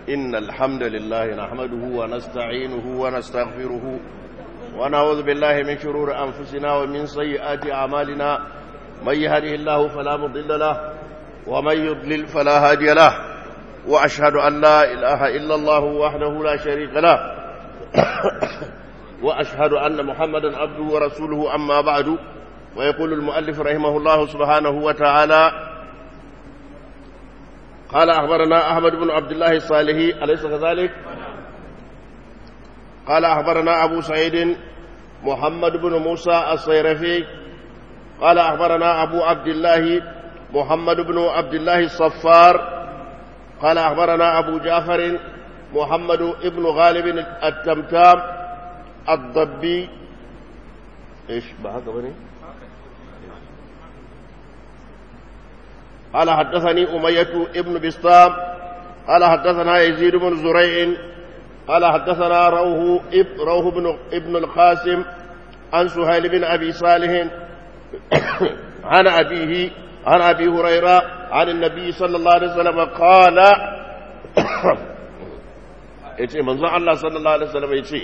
إن الحمد لله نحمده ونستعينه ونستغفره ونعوذ بالله من شرور أنفسنا ومن سيئات أعمالنا من يهده الله فلا مضل له ومن يضلل فلا هادي له وأشهد أن لا إله إلا الله وحده لا شريك له وأشهد أن محمدا عبده ورسوله أما بعد ويقول المؤلف رحمه الله سبحانه وتعالى قال أخبرنا أحمد بن عبد الله الصالحي أليس كذلك قال أخبرنا أبو سعيد محمد بن موسى الصيرفي قال أخبرنا أبو عبد الله محمد بن عبد الله الصفار قال أخبرنا أبو جعفر محمد بن غالب التمتام الضبي ايش بهذا بني قال حدثني أمية ابن بسطام قال حدثنا يزيد بن زريع قال حدثنا روح اب روح بن ابن القاسم عن سهيل بن أبي صالح عن أبيه عن أبي هريرة عن النبي صلى الله عليه وسلم قال yace manzon Allah sallallahu alaihi wasallam yace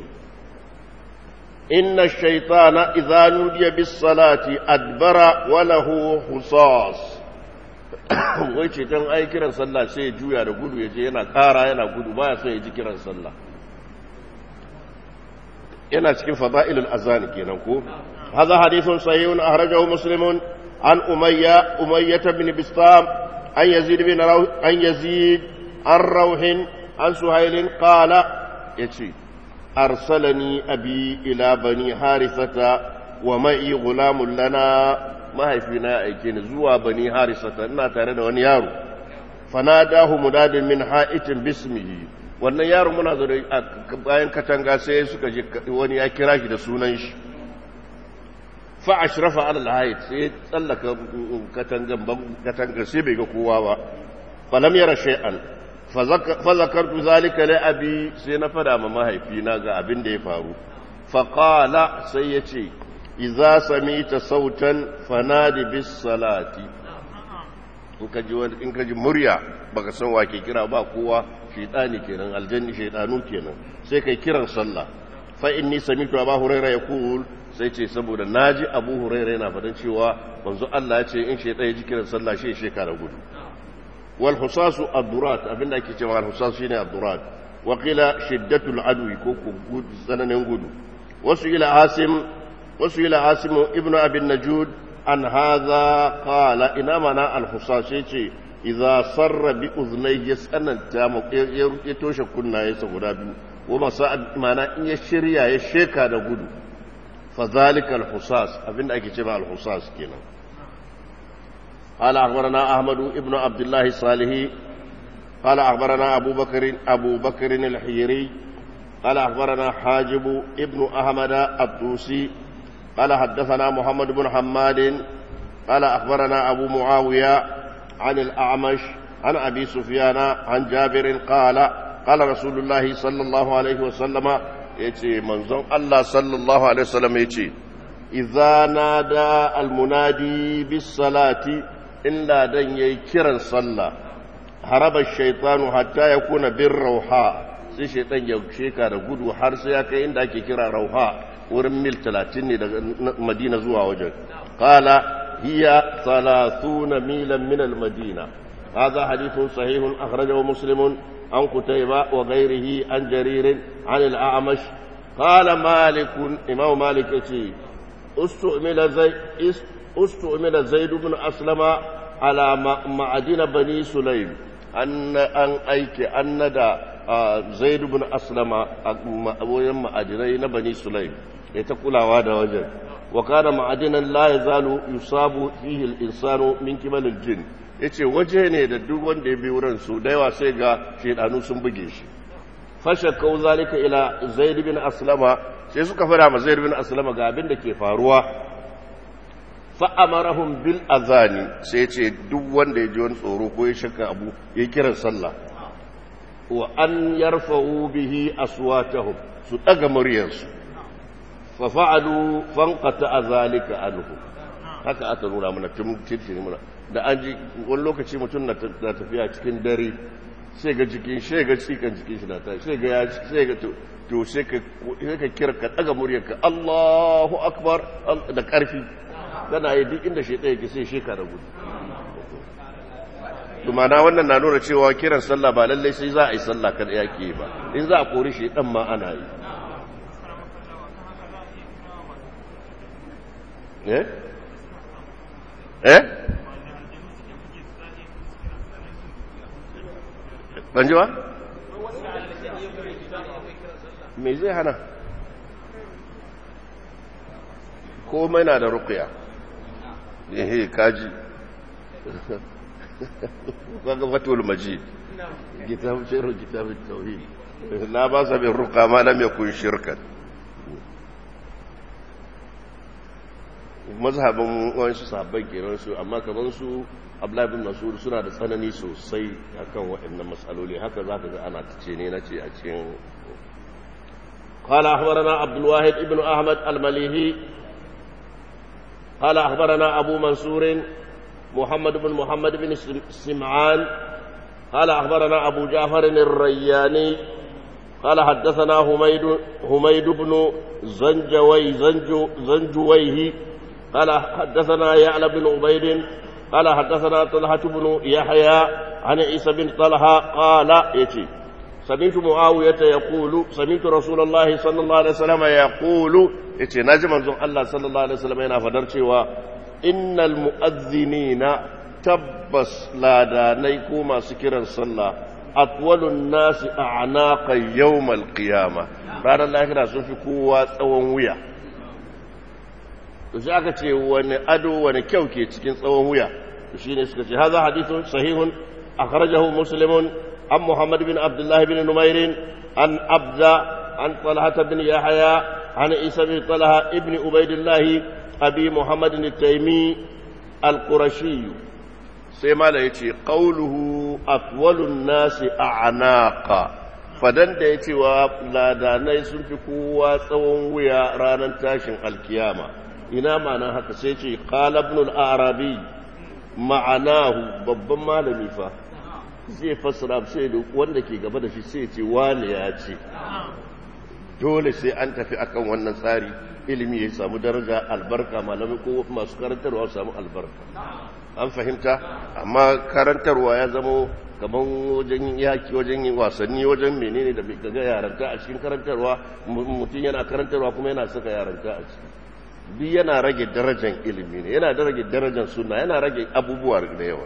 inna ash-shaytana idza nudiya bis-salati adbara wa lahu husas wai ce dan ai kiran sallah sai ya juya da gudu yaje yana kara yana gudu baya son ya ji kiran sallah yana cikin fada'ilul azan kenan ko hadha hadithun sahihun ahrajahu muslimun an umayya umayyah ibn bistam an yazid bin an yazid an rauhin an suhailin qala yace arsalani abi ila bani harisata wa ma'i gulamun lana mahaifina ya aike ni zuwa bani harisata ina tare da wani yaro fanadahu munadin min ha'itin bismihi wannan yaro muna zo bayan katanga sai suka je wani ya kira shi da sunan shi fa ashrafa ala alhayt sai tsallaka katangan katanga sai bai ga kowa ba falam yara shay'an fa zakartu zalika li abi sai na fada ma mahaifina ga abin da ya faru fa qala sai yace iza samita sautan fanadi bis salati in ka ji in ka ji murya baka san wa ke kira ba kowa shaytani kenan aljanni shaytanu kenan sai kai kiran sallah fa inni samitu abu hurairah yaqul sai ce saboda naji abu hurairah yana fadan cewa manzo Allah ya ce in shaytan ya ji kiran sallah shi shekara gudu wal husasu ad-durat abinda ake cewa al husasu shine ad-durat wa qila shiddatul adwi ko gudu tsananin gudu wasu ila asim wasu ila asimu ibnu abin najud an haza kala ina mana alhusashe ce idza sarra bi uznai ya tsananta ya toshe kunnayensa guda biyu wa masa mana in ya shirya ya sheka da gudu fa zalika alhusas abinda ake cewa alhusas kenan قال أخبرنا أحمد ابن عبد الله الصالحي قال أخبرنا أبو بكر أبو بكر الحيري قال أخبرنا حاجب ابن أحمد الطوسي قال حدثنا محمد بن حماد قال أخبرنا أبو معاوية عن الأعمش عن أبي سفيان عن جابر قال قال رسول الله صلى الله عليه وسلم يتي منظم الله صلى الله عليه وسلم يتي إذا نادى المنادي بالصلاة إلا دن يكرا صلى هرب الشيطان حتى يكون بالروحاء sai shaitan ya sheka da gudu har sai ya kai inda ake kira rauha wurin mil talatin ne daga madina zuwa wajen kala hiya salasuna milan min al-madina hadha hadithun sahihun akhrajahu muslimun an kutayba wa ghayrihi an jarir an al-a'mash qala malik imam malik yace ustu'mila zay ustu'mila zaid ibn aslama ala ma'adina bani sulaym an an aike annada zaid ibn aslama a wajen ma'adinai na bani sulaim ya ta kulawa da wajen wa kana ma'adinan la yazalu yusabu fihi al-insanu min qibal al-jin yace waje ne da duk wanda ya bi wurin su da yawa sai ga shedanu sun buge shi fashakau zalika ila zaid ibn aslama sai suka fara ma zaid ibn aslama ga abin da ke faruwa fa amarahum bil azani sai ce duk wanda ya ji wani tsoro ko ya shakka abu ya kiran sallah wa an yarfa'u bihi aswatahum su daga muryarsu fa fa'alu fanqata zalika anhu haka aka nuna mana tun tun muna da an ji wani lokaci mutum na tafiya cikin dare sai ga jikin sai ga tsikan jikin shi na ta sai ga ya sai ga to to sai ka sai ka kira ka daga muryar ka Allahu akbar da karfi kana yi duk inda shaytan yake sai sheka da gudu to mana wannan na nuna cewa kiran sallah ba lallai sai za a yi sallah kada yake ba in za a kori shaytan ma ana yi eh eh ban ji ba? me zai hana komai na da rukuya ehe kaji kaga fatul majid kitab shiru kitab tauhid la ba sa bin ruqa ma lam yakun shirkan mazhabin wasu sahabbai kenan su amma kaman su Abdullahi bin Mas'ud suna da tsanani sosai akan waɗannan matsaloli haka zaka ga ana tace ne nace a cikin قال أخبرنا عبد الواحد ابن أحمد المليهي قال أخبرنا أبو منصور محمد بن محمد بن سمعان قال أخبرنا أبو جعفر الرياني قال حدثنا هميد هميد بن زنجوي زنجو زنجويه قال حدثنا يعلى بن عبيد قال حدثنا طلحة بن يحيى عن عيسى بن طلحة قال يتي سمعت معاوية يقول سمعت رسول الله صلى الله عليه وسلم يقول يتي نجم الله صلى الله عليه وسلم ينا فدرتي إن المؤذنين تبس لا دانيكو ما سكرا صلى أطول الناس أعناقا يوم القيامة بعد الله كده سنفي قوة ويا to sai aka ce wani ado wani kyau ke cikin tsawon wuya to shine suka ce hadha hadithun sahihun akhrajahu muslimun an muhammad bin abdullah bin numair an abza an talha bin yahya an isa bin talha ibn ubaidillah abi muhammad at-taymi al-qurashi sai mala yace qawluhu atwalun nasi a'naqa fadan da yace wa ladanai sun fi kowa tsawon wuya ranar tashin alkiyama ina ma'ana haka sai ce qala ibn al-arabi ma'anahu babban malami fa zai fassara sai da wanda ke gaba da shi sai ce wani ya ce dole sai an tafi akan wannan tsari ilimi ya samu daraja albarka malami ko masu karantarwa su samu albarka an fahimta amma karantarwa ya zama kamar wajen yaki wajen yin wasanni wajen menene da bai ga yaranta a cikin karantarwa mutum yana karantarwa kuma yana saka yaranta a ciki duk yana rage darajar ilimi ne yana da rage darajar suna yana rage abubuwa da yawa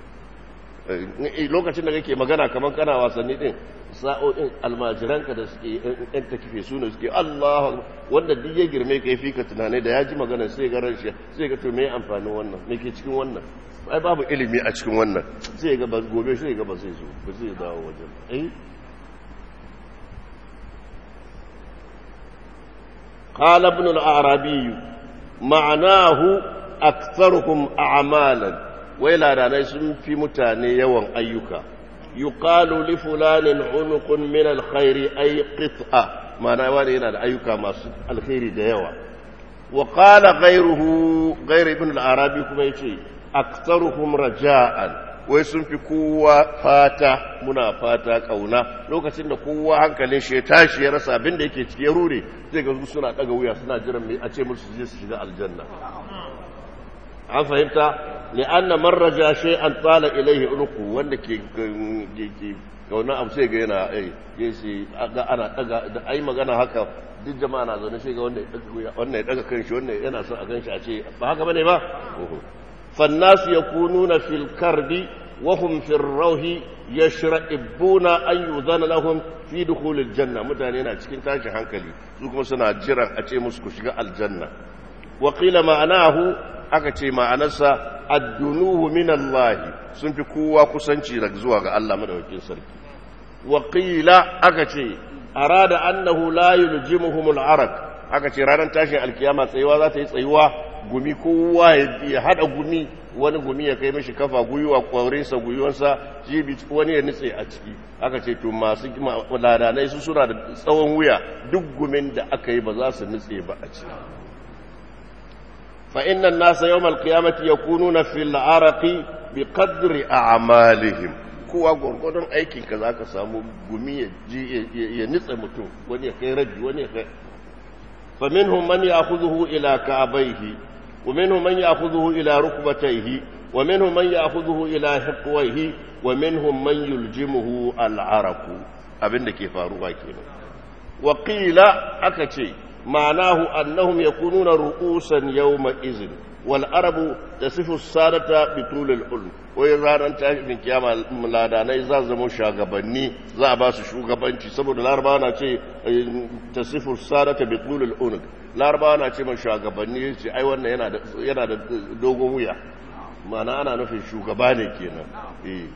lokacin da kake magana kamar kana wasanni din sa'o'in almajiranka da suke yan takife su ne suke Allah wanda duk ya girme ka fi ka tunanai da ya ji magana sai ga ranshi sai ga to me amfanin wannan me ke cikin wannan ai babu ilimi a cikin wannan sai ga ba gobe sai ga ba zai zo ba zai dawo wajen eh قال ابن الأعرابي معناه أكثرهم أعمالا وإلى راني في متاني يوم أيك يقال لفلان عنق من الخير أي قطعة معناه واني هنا أيك ما الخير ديوا وقال غيره غير ابن الأعرابي كما يشي أكثرهم رجاء wai sun fi kowa fata muna fata kauna lokacin da kowa hankalin shi ya tashi ya rasa abin da yake ciki ya rure zai ga suna daga wuya suna jiran mai a ce musu je su shiga aljanna an fahimta li'anna man raja shay'an tala ilayhi ulqu wanda ke ke kauna abu sai ga yana ai yace ga ana daga da ai magana haka duk jama'a na zaune sai ga wanda ya daga wuya wannan ya daga kanshi wannan yana son a ganshi a ce ba haka bane ba فالناس يكونون في الكرب وهم في الروح يشرئبون أن يذن لهم في دخول الجنة متانين cikin tashin hankali su kuma suna jiran a ce musu ku shiga aljanna wa qila ma'anahu aka ce ma'anarsa addunuhu min Allah sun fi kowa kusanci daga zuwa ga Allah madaukakin sarki wa qila aka ce arada annahu la yuljimuhum al-araq aka ce ranar tashin alkiyama tsayuwa za ta yi tsayuwa gumi kowa ya hada gumi wani gumi ya kai mashi kafa gwiwa kwarinsa gwiwansa jibi wani ya nutse a ciki aka ce to masu ladanai su suna da tsawon wuya duk gumin da aka yi ba za su nutse ba a ciki fa innan nasa yawmal qiyamati yakununa fil araqi bi qadri a'malihim kowa gwargwadon aikin ka za ka samu gumi ya nitsa mutum wani ya kai rabi wani ya kai faminhum man ya'khudhuhu ila ka'bayhi wa minhum man ya'khudhuhu ila rukbatayhi wa minhum man ya'khudhuhu ila hiqwayhi wa minhum man yuljimuhu al-araq abinda ke faruwa kenan wa qila aka ce ma'anahu annahum yakununa ru'usan yawma izin wal arabu tasifu sadata bi tulil ulm wai ranar tashin kiyama ladanai za zama shugabanni za a ba su shugabanci saboda larabawa na ce tasifu sadata bi tulil ulm larabawa na ce man shugabanni ce ai wannan yana da yana da dogon wuya ma'ana ana nufin shugaba ne kenan eh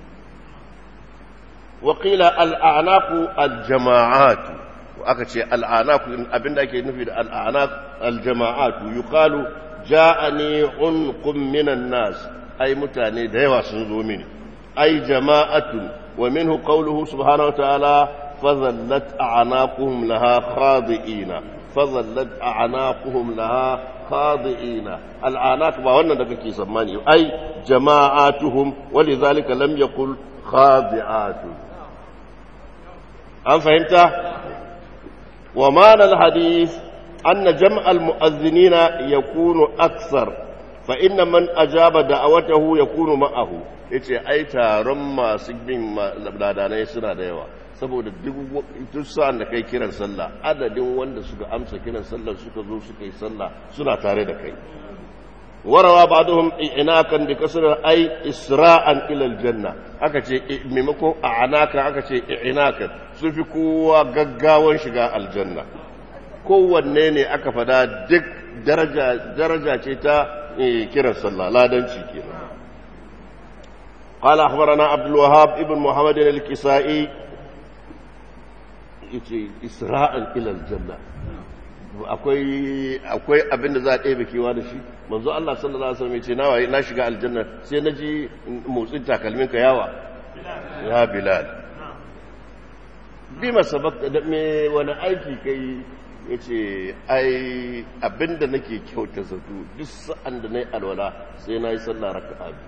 wa qila al a'naqu al jama'at aka ce al a'naqu abinda ake nufi da al a'naq al jama'at yuqalu ja'ani unqum minan nas ai mutane da yawa sun zo mini ai jama'atun wa minhu qawluhu subhanahu wa ta'ala fadhallat a'naquhum laha khadi'ina fadhallat a'naquhum laha khadi'ina al'anaq ba wannan da kake tsammani ai jama'atuhum walidhalika lam yaqul khadi'atu an fahimta wa ma'ana al-hadith أن جمع المؤذنين يكون أكثر فإن من أجاب دعوته يكون معه yace ai taron masu bin ladanai suna da yawa saboda duk sa'an da kai kiran sallah adadin wanda suka amsa kiran sallah suka zo suka yi sallah suna tare da kai warawa ba'dhum inakan bi kasr ai isra'an ila aljanna aka ce maimakon a'anaka aka ce inakan su fi kowa gaggawan shiga aljanna kowanne ne aka fada duk daraja ce ta kiran sallah ladanci kenan قال أخبرنا عبد الوهاب ابن محمد الكسائي إسراء إلى الجنة akwai akwai abin da za a ɗebe kewa da shi manzo Allah sallallahu alaihi wasallam yace nawa na shiga aljanna sai na ji motsin takalmin ka yawa ya bilal bima sabaka da me wani aiki kai ya ce ai abinda nake kyauta zato duk sa'an da na yi alwala sai na yi sallah raka biyu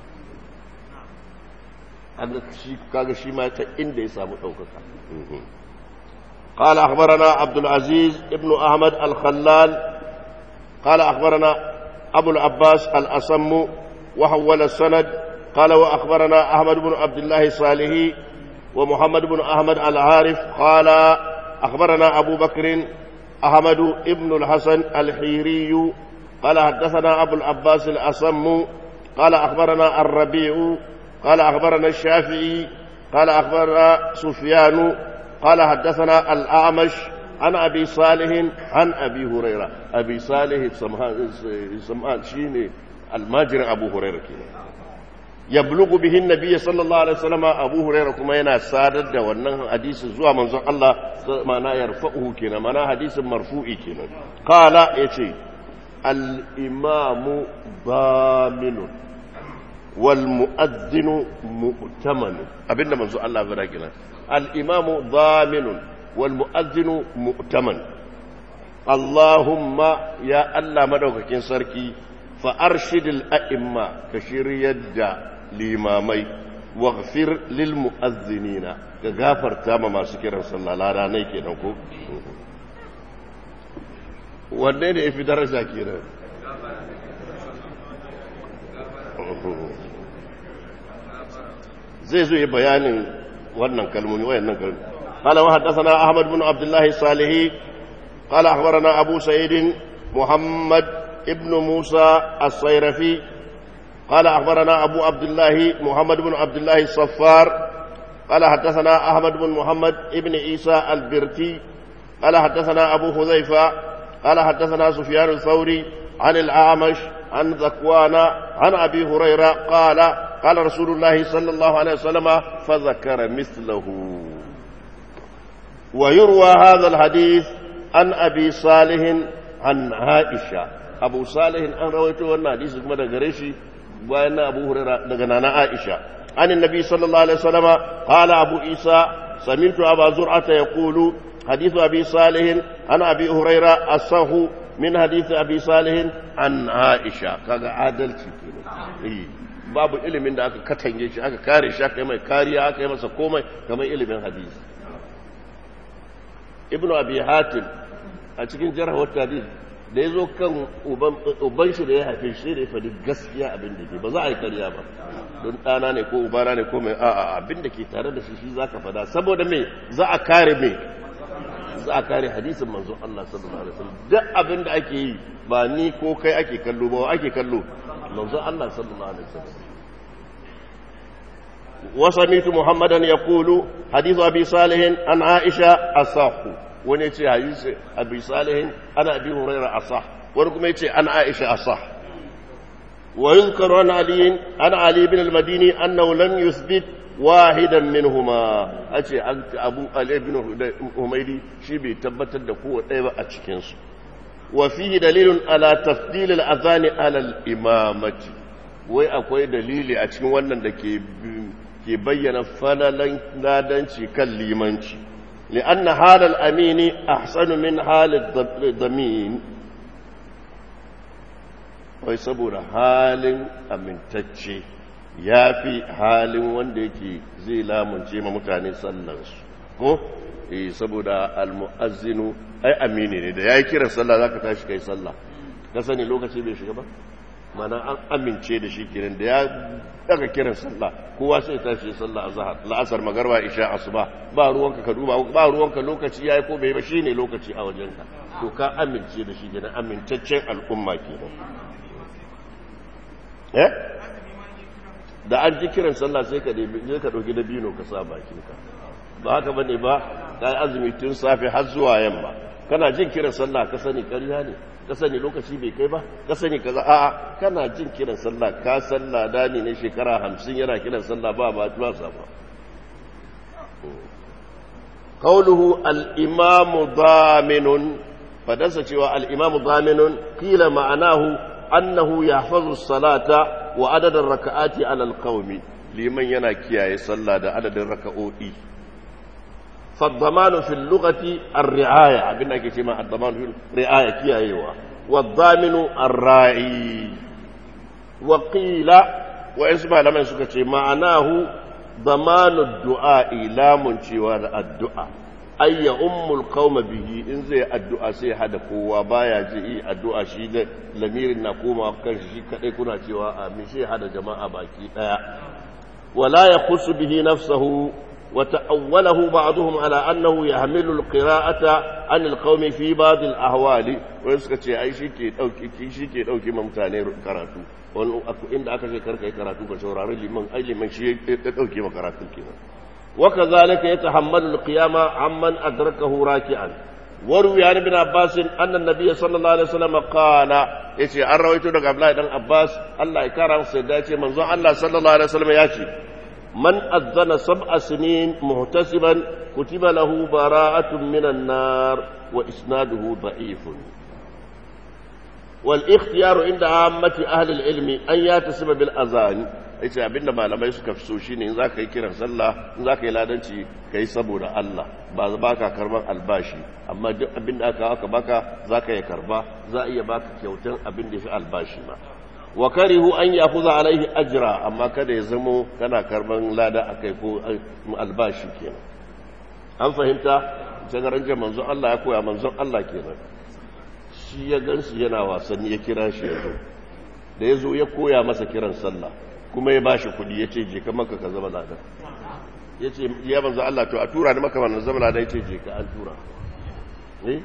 kaga shi ma ta inda ya samu ɗaukaka قال أخبرنا عبد العزيز ابن أحمد الخلال قال أخبرنا أبو العباس الأصم وحول السند قال وأخبرنا أحمد بن عبد الله الصالحي ومحمد بن أحمد العارف قال أخبرنا أبو بكر أحمد ابن الحسن الحيري قال حدثنا أبو العباس الأصم قال أخبرنا الربيع قال أخبرنا الشافعي قال أخبرنا سفيان قال حدثنا الأعمش عن أبي صالح عن أبي هريرة أبي صالح سمعان شيني الماجر أبو هريرة كده يبلغ به النبي صلى الله عليه وسلم أبو هريرة كما ينا سادد wannan hadisin zuwa manzon Allah mana yarfa'uhu kenan mana hadisin marfu'i kenan qala yace al-imamu baminun wal mu'adhdhinu mu'taman abinda manzon Allah ya kenan al-imamu baminun wal mu'adhdhinu mu'taman Allahumma ya Allah madaukakin sarki fa arshidil a'imma ka shiryar da limamai waghfir lil mu'azzinina ga gafarta ma masu kiran sallah lada nai kenan ko wanne ne yafi daraja kenan zai zo yi bayanin wannan kalmomi wayannan kalmomi قال وحدثنا أحمد بن عبد الله الصالحي قال أخبرنا أبو سعيد محمد ابن موسى الصيرفي قال أخبرنا أبو عبد الله محمد بن عبد الله الصفار قال حدثنا أحمد بن محمد ابن عيسى البرتي قال حدثنا أبو حذيفة قال حدثنا سفيان الثوري عن الأعمش عن ذكوان عن أبي هريرة قال قال رسول الله صلى الله عليه وسلم فذكر مثله ويروى هذا الحديث عن أبي صالح عن عائشة أبو صالح أن رويته وانا حديث كما دقريشي وأن أبو هريرة دقنانا عائشة عن النبي صلى الله عليه وسلم قال أبو عيسى سمعت أبا زرعة يقول حديث أبي صالح عن أبي هريرة الصح من حديث أبي صالح عن عائشة كذا عادل babu ilimin da aka katange shi aka kare shi aka yi mai kariya aka yi masa komai kamar ilimin hadisi ibn abi hatim a cikin jarhawar hadisi da ya zo kan uban shi da ya haife shi da ya faɗi gaskiya abin da ke ba za a yi karya ba don ɗana ne ko ubana ne ko mai a'a abin da ke tare da shi shi za ka faɗa saboda me za a kare me za a kare hadisin manzon Allah sallallahu alaihi wasallam duk abin da ake yi ba ni ko kai ake kallo ba ake kallo manzon Allah sallallahu alaihi wasallam وسمعت محمدا يقول حديث ابي صالح عن عائشه اصح wani ce hadisi abi salihin ana abi hurairah asah wani kuma yace an aisha asah wa yuzkaru an ali an ali ibn al-madini annahu lam yuthbit wahidan minhuma ace abu ali ibn humaydi shi bai tabbatar da kowa ɗaya ba a cikin su wa fihi dalilun ala tafdil al-adhan ala al-imamati wai akwai dalili a cikin wannan da ke ke bayyana falalan ladanci kan limanci لأن حال الأمين أحسن من حال الضمين wai saboda halin amintacce ya fi halin wanda yake zai lamunce ma mutane sallansu ko eh saboda almu'azzinu ai amini ne da yayi kiran sallah zaka tashi kai sallah ka sani lokaci bai shiga ba mana an amince da shi kiran da ya daga kiran sallah kowa sai tashi sallah azhar la'asar magarba isha asuba ba ruwanka ka duba ba ruwanka lokaci yayi ko bai ba shine lokaci a wajenka to ka amince da shi kenan amintaccen al'umma kenan eh da an ji kiran sallah sai ka je ka dauki dabino ka sa bakinka ba haka bane ba kai azumi tun safe har zuwa yamma kana jin kiran sallah ka sani ƙarya ne ka sani lokaci bai kai ba ka sani kaza a'a kana jin kiran sallah ka sallah dani ne shekara hamsin yana kiran sallah ba ba ba ba qawluhu al-imam daminun fadansa cewa al-imam daminun qila ma'anahu annahu yahfazu as-salata wa adad ar-raka'ati 'ala al-qawmi liman yana kiyaye sallah da adadin raka'o'i فالضمان في اللغة الرعاية عبنا كما الضمان في الرعاية كي أيوة والضامن الراعي وقيل واسمع لما يسكت معناه ضمان الدعاء لا منشوار الدعاء أي أم القوم به إن زي الدعاء سي حدا قوة بايا جئي الدعاء شيء لمير نقوم وكان شيء كنا شواء من شيء حدا جماعة باكي ولا يخص به نفسه وتأوله بعضهم على أنه يحمل القراءة عن القوم في بعض الأهوال ويسكت أي شيء كي أوكي شيء كي أوكي ممتاني كراتو إن أكا شيء كركي كراتو بشورار لمن أي لمن شيء أوكي مكراتو كنا وكذلك يتحمل القيامة عمن أدركه راكعا وروي عن ابن عباس أن النبي صلى الله عليه وسلم قال يتي أن رويته لك عبد الله بن عباس الله يكرم سيداتي منظر الله صلى الله عليه وسلم ياتي من أذن سبع سنين محتسبا كتب له براءة من النار وإسناده ضعيف والاختيار عند عامة أهل العلم أن يتسم بالأذان yace abinda malamai suka fi so shine in zaka yi kiran sallah in zaka yi ladanci kai saboda Allah ba za baka karban albashi amma duk abinda aka aka baka zaka yi karba za a iya baka kyautan abin da ya fi albashi ma wa karihu an yafuza alaihi ajra amma kada ya zamo kana karban lada akai ko albashi kenan an fahimta jagaran manzon Allah ya koya manzon Allah kenan shi ya gansu yana wasanni ya kira shi yazo da yazo ya koya masa kiran sallah kuma ya bashi kudi yace je ka maka ka zama ladan yace ya manzo Allah to a tura ni maka wannan zama ladan yace je ka an tura eh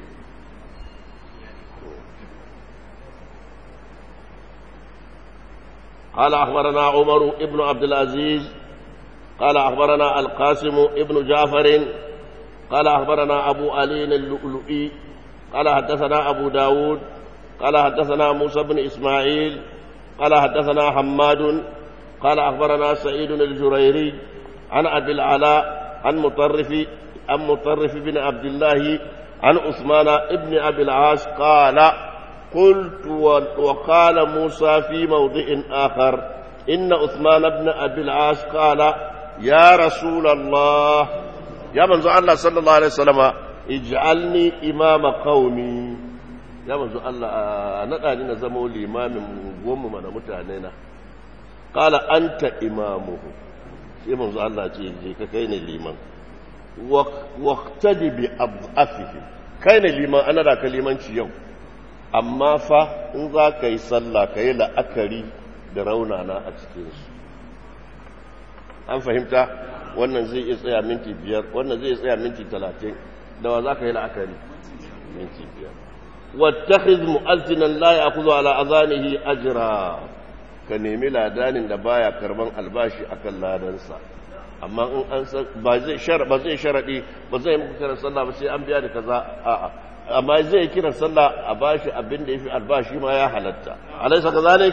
قال أخبرنا عمر ابن عبد العزيز قال أخبرنا القاسم ابن جعفر قال أخبرنا أبو علي اللؤلؤي قال حدثنا أبو داود قال حدثنا موسى بن إسماعيل قال حدثنا حماد قال أخبرنا سعيد الجريري عن أبي العلاء عن مطرف عن مطرف بن عبد الله عن عثمان ابن أبي العاص قال قلت وقال موسى في موضع آخر إن عثمان بن أبي العاص قال يا رسول الله يا من الله صلى الله عليه وسلم اجعلني إمام قومي يا من الله نقاني نزمو الإمام قوم من متعنينا qala anta imamuhu sai manzo Allah ce je ka kai ne liman waqtadi bi adhafihi kai ne liman ana da kalimanci yau amma fa in za ka yi sallah ka yi la'akari da raunana a cikinsu an fahimta wannan zai iya tsaya minti biyar wannan zai tsaya minti talatin da wa za ka yi la'akari minti biyar wattakhiz mu'azzinan la ya'khudhu ala azanihi ajra ka nemi ladanin da baya karban albashi akan ladansa amma in an ba zai shar ba zai sharadi ba zai muku kiran sallah ba sai an biya da kaza a'a amma zai kiran sallah a bashi abin da yafi albashi ma ya halatta alaysa kazalik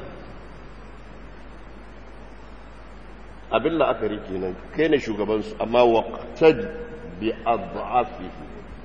abin la'akari kenan kai ne shugabansu amma waqtad bi adhafihi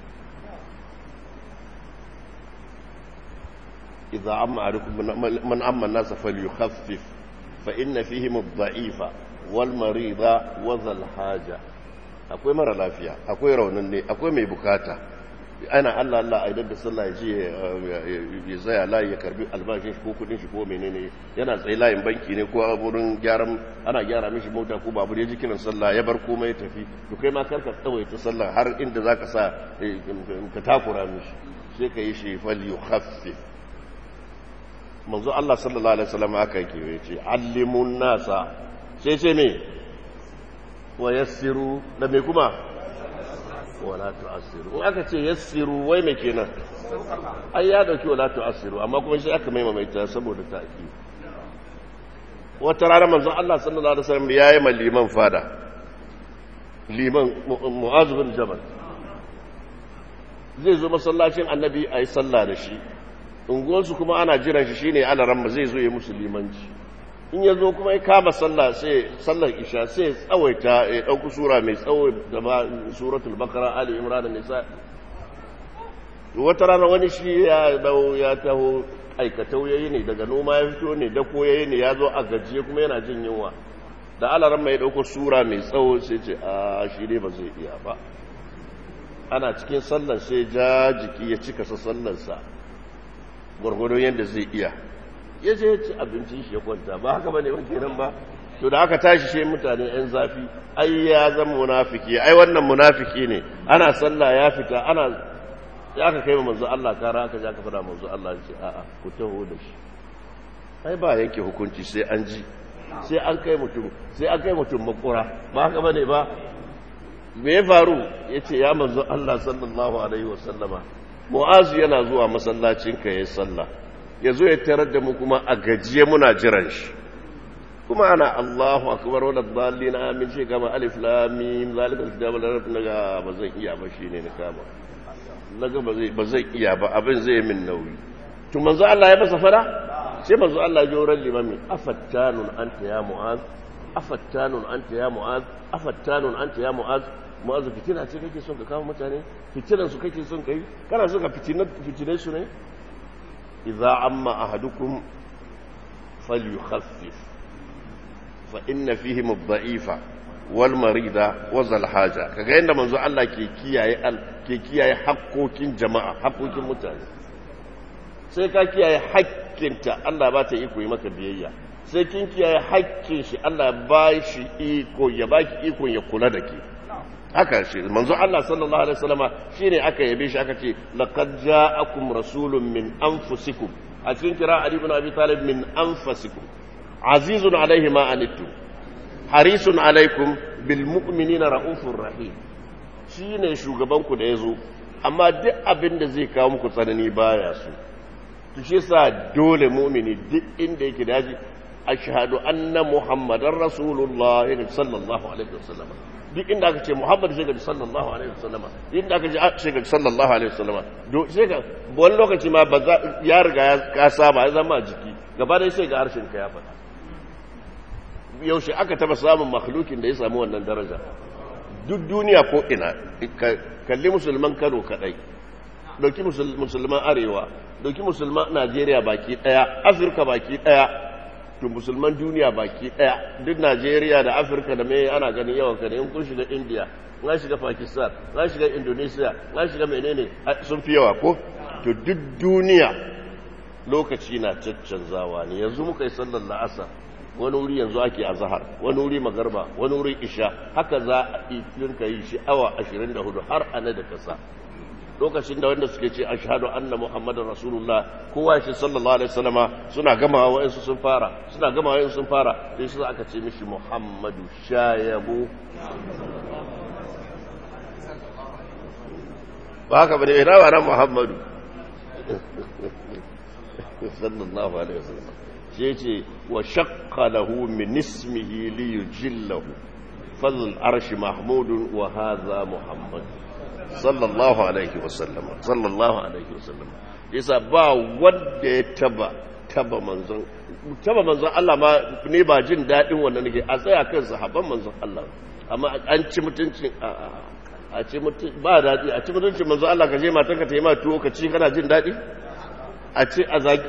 idza amma arikum man amma an-nas falyukhaffif fa inna fihim ad-da'ifa wal marida wa dhal haja akwai mara lafiya akwai raunin ne akwai mai bukata ana Allah Allah a idan da sallah ya je ya zaya layi ya karbi albashin shi ko kudin shi ko menene yana tsaye layin banki ne ko a wurin gyaran ana gyara mishi mota ko babur ya ji kiran sallah ya bar komai ya tafi to kai ma karka tsawaita sallah har inda zaka sa ka takura mishi sai ka yi shi fal yukhaffif manzo Allah sallallahu alaihi wasallam aka yake yace allimun nasa sai ce me wa yassiru da me kuma wala tu'assiru in aka ce yassiru wai me kenan ai ya dauki wala tu'assiru amma kuma shi aka mai mamaita saboda ta'ki wata rana manzo Allah sallallahu alaihi wasallam yayi ma liman fada liman mu'az bin jabal zai zo masallacin annabi ayi sallah da shi unguwarsu kuma ana jiran shi shine alaran zai zo ya musu limanci in ya zo kuma ya kama sallah sai sallar isha sai tsawaita ya ɗauki sura mai tsawo da ba suratul bakara ali imran nisa wata rana wani shi ya dau ya taho aikatau yayi ne daga noma ya fito ne dako yayi ne ya zo a gajiye kuma yana jin yunwa da alaran mai ɗauko sura mai tsawo sai ce a shi ne ba zai iya ba ana cikin sallar sai ja jiki ya cika sa sallarsa gwargwadon yadda zai iya ya je ya ci abincin shi ya kwanta ba haka bane wake nan ba to da aka tashi shi mutane yan zafi ai ya zama munafiki ai wannan munafiki ne ana sallah ya fita ana ya aka kai manzo Allah kara aka ja ka fada manzo Allah ce a'a ku taho da shi ai ba yanke hukunci sai an ji sai an kai mutum sai an kai mutum makura ba haka bane ba me ya faru yace ya manzo Allah sallallahu alaihi wasallama mu'azu yana zuwa masallacin ka yayin sallah ya zo ya tarar da mu kuma a gajiye muna jiran shi kuma ana Allahu akbar wala dallin amin shi kama alif lam mim zalikal kitabu la raiba naga ba zan iya ba shine ni kama naga ba zai ba zai iya ba abin zai min nauyi to manzo Allah ya masa fara sai manzo Allah ya joran limami afattanun anta ya mu'az afattanun anta ya mu'az afattanun anta ya mu'az mu'az fitina ce kake son ka kawo mutane fitinan su kake son kai kana son ka fitinar fitine su ne idza amma ahadukum falyukhaffif fa inna fihim ad-da'ifa wal marida wa zal haja kaga yanda manzo Allah ke kiyaye ke kiyaye hakkokin jama'a hakkokin mutane sai ka kiyaye hakkinta Allah ba ta iko yi maka biyayya sai kin kiyaye hakkin shi Allah ba shi iko ya baki iko ya kula da ke haka shi manzo Allah sallallahu alaihi wasallama shine aka yabe shi aka ce laqad ja'akum rasulun min anfusikum a cikin kira Ali ibn Abi Talib min anfusikum azizun alaihi ma anittum harisun alaikum bil mu'minina raufur rahim shine shugaban ku da yazo amma duk abin da zai kawo muku tsanani baya so to shi yasa dole mu'mini duk inda yake daji ashhadu anna muhammadar rasulullah sallallahu alaihi wasallam duk inda aka ce muhammad sai ga sallallahu alaihi wasallama inda aka ce sai ga sallallahu alaihi wasallama do sai ga wani lokaci ma ba ya riga ya ka saba ya zama jiki gaba dai sai ga harshen ka ya faɗa yaushe aka taba samun makhlukin da ya samu wannan daraja duk duniya ko ina kalli musulman Kano kadai dauki musulman arewa dauki musulman Najeriya baki daya Afirka baki daya to musulman duniya baki daya duk Najeriya da Afirka da mai ana ganin yawan ka in kun shiga India na shiga Pakistan na shiga Indonesia na shiga menene sun fi yawa ko to duk duniya lokaci na caccanzawa ne yanzu muka yi sallar la'asar wani wuri yanzu ake azhar wani wuri magarba wani wuri isha haka za a dinka yi shi awa 24 har ana da kasa lokacin da wanda suke ce ashhadu anna muhammadar rasulullah kowa shi sallallahu alaihi wasallama suna gamawa wa'ansu sun fara suna gamawa wa'ansu sun fara sai shi aka ce mishi muhammadu shayabu ba haka bane ina ba nan muhammadu sallallahu alaihi wasallam shi ce wa shaqqa lahu min ismihi li yujillahu fadl arshi mahmudun wa hadha muhammad sallallahu alaihi wasallam sallallahu alaihi wasallam yasa ba wanda ya taba taba manzon taba manzon Allah ma ne ba jin dadin wannan nake a tsaya kan sahabban manzon Allah amma an ci mutuncin a ci mutum ba dadi a ci mutuncin manzon Allah ka je matanka ta yi ma tuwo ka ci kana jin dadi a ce a zagi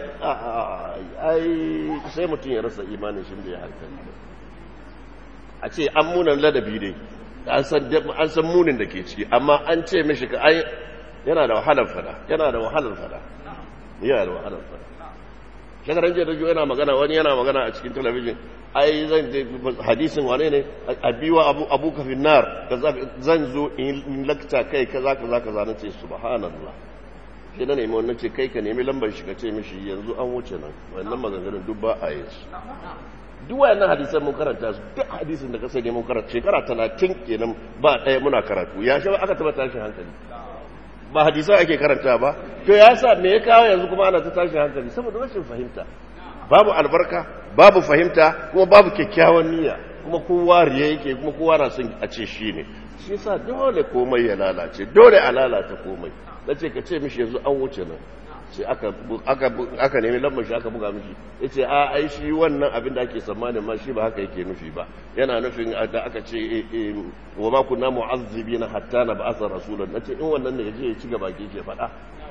ai sai mutum ya rasa imanin shi da ya hankali a ce an munan ladabi dai an san munin da ke ciki amma an ce mishi ka ai yana da wahalar fada yana da wahalar fada yana da wahalar fada shekaran jiya da yana magana wani yana magana a cikin talabijin ai zan hadisin wane ne a biwa abu abu kafin nar zan zo in lakta kai kaza kaza kaza na ce subhanallah shi na nemi wannan ce kai ka nemi lambar shi ka ce mishi yanzu an wuce nan wannan maganganun duk ba a yin su duk wayannan hadisan mun karanta su duk hadisin da ka sani mun karanta shekara talatin kenan ba ɗaya muna karatu ya shi aka taba tashin hankali ba hadisan ake karanta ba to ya sa me ya kawo yanzu kuma ana ta tashin hankali saboda rashin fahimta babu albarka babu fahimta kuma babu kyakkyawan niyya kuma kowa riya yake kuma kowa na son a ce shi ne shi yasa dole komai ya lalace dole a lalata komai na ce ka ce mishi yanzu an wuce nan sai aka nemi lambar shi aka buga mishi ya ce a ai shi wannan abin da ake tsammanin ma shi ba haka yake nufi ba yana nufin da aka ce wa ma kunna mu'azzibi na hatta na ba'asar rasulun na ce in wannan ne ya je ya ci gaba ke faɗa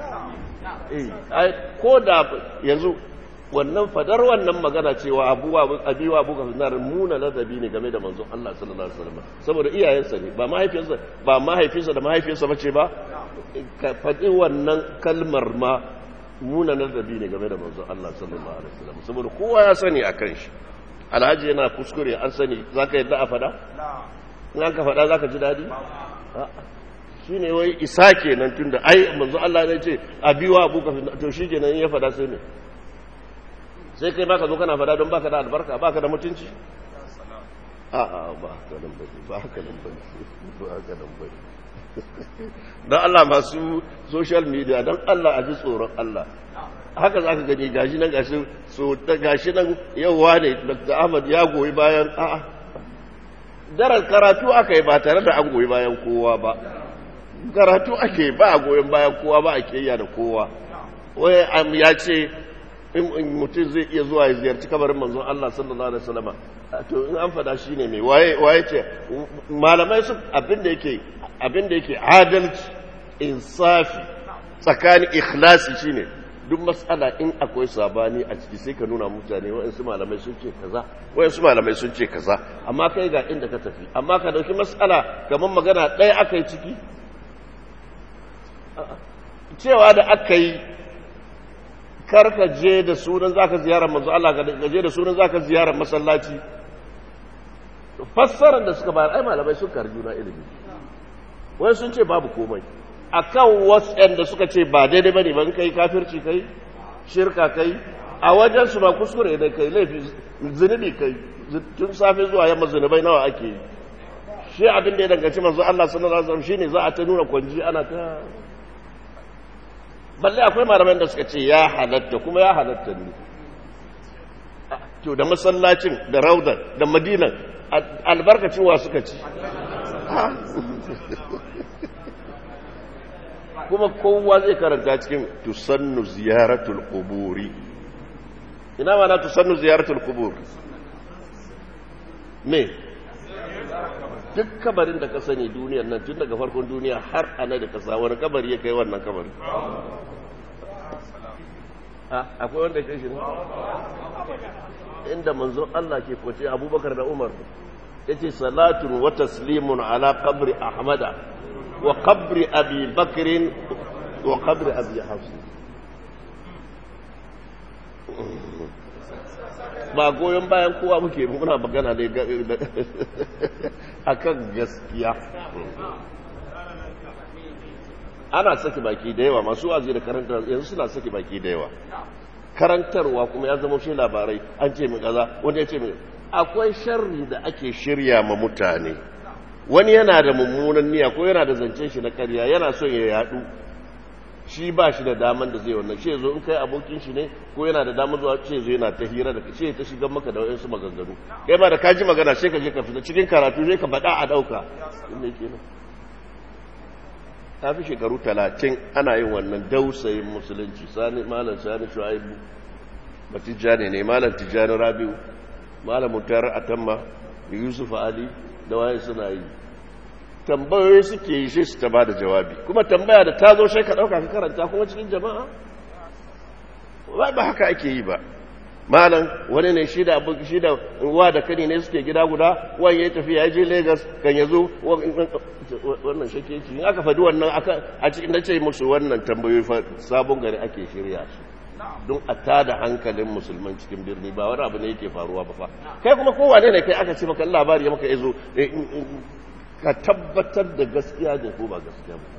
ko da yanzu wannan fadar wannan magana cewa abuwa abiwa abu ka finar muna ladabi ne game da manzon Allah sallallahu alaihi wasallam saboda iyayensa ne ba mahaifinsa ba mahaifinsa da mahaifiyarsa bace ba ka faɗi wannan kalmar ma muna ladabi ne game da manzon Allah sallallahu alaihi wasallam saboda kowa ya sani akan shi alhaji yana kuskure an sani zaka yadda a fada in an ka fada zaka ji dadi shi ne wai isa kenan tunda ai manzon Allah ne ce abiwa abu ka finar to shi kenan ya fada sai ne sai kai baka zo kana fada don baka da albarka baka da mutunci a'a ba haka nan bane ba haka nan bane ba haka nan bane don Allah masu social media don Allah a ji tsoron Allah haka za ka gani gashi nan gashi so ta gashi nan yauwa ne Dr. Ahmad ya goyi bayan a'a daren karatu aka yi ba tare da an goyi bayan kowa ba karatu ake ba a goyon bayan kowa ba a kiyaya da kowa wai ya ce in mutum zai iya zuwa ya ziyarci kabarin manzon Allah sallallahu alaihi wasallam to in an fada shine mai waye waye ce malamai su abinda yake abinda yake adalci insafi tsakanin ikhlasi shine duk matsala in akwai sabani a ciki sai ka nuna mutane waɗansu malamai sun ce kaza waɗansu malamai sun ce kaza amma kai ga inda ka tafi amma ka dauki matsala kamar magana ɗaya aka yi ciki cewa da aka yi karka je da sunan zaka ziyarar manzo Allah ka je da sunan zaka ziyarar masallaci fassarar da suka bayar ai malamai sun karju na ilimi wai sun ce babu komai akan wasu da suka ce ba daidai bane ban kai kafirci kai shirka kai a wajen su ba kuskure da kai laifi zunubi kai tun safe zuwa yamma zunubai nawa ake yi shi abin da ya danganci manzo Allah sallallahu alaihi wasallam shine za a ta nuna kwanji ana ta balle akwai malaman da suka ce ya halatta kuma ya halatta ne to da masallacin da raudar da madinan albarkacin wa suka ci kuma kowa zai karanta cikin tusannu ziyaratul quburi ina ma na tusannu ziyaratul qubur me duk kabarin da ka sani duniyar nan tun daga farkon duniya har ana da kasa wani kabari ya kai wannan kabari akwai wanda ya kai shi ne inda manzon Allah ke kwace abubakar da umar ya ce salatun wa taslimun ala qabri ahmada wa qabri abi bakrin wa qabri abi hafsi ba goyon bayan kowa muke muna magana ne akan gaskiya ana saki baki da yawa masu wazi da karantar yanzu suna saki baki da yawa karantarwa kuma ya zama shi labarai an ce min kaza wanda ya ce min akwai sharri da ake shirya ma mutane wani yana da mummunan niyya ko yana da zancen shi na karya yana son ya yadu shi ba shi da daman da zai wannan ce zo in kai abokin shi ne ko yana da daman zuwa ce zo yana ta hira da ce ta shigan maka da wayansu maganganu kai ba da ka ji magana sai ka je ka fita cikin karatu sai ka bada a dauka inda yake nan ta fi shekaru talatin ana yin wannan dausayin musulunci sani malam sani shu'aibu ba tijjani ne malam tijjani rabiu malam mutar atamma yusuf ali da waye suna yi tambayoyi suke yi sai su ta ba da jawabi kuma tambaya da ta zo sai ka ɗauka ka karanta kuma cikin jama'a ba haka ake yi ba malam wani ne shi da abu shi da wa da kani ne suke gida guda wani ya tafi ya je Lagos kan ya zo wannan shake ci in aka faɗi wannan a cikin na ce musu wannan tambayoyi fa sabon gari ake shirya su don a tada hankalin musulman cikin birni ba wani abu ne yake faruwa ba fa kai kuma kowane ne kai aka ce maka labari ya maka yazo ka tabbatar da gaskiya ne ko ba gaskiya ba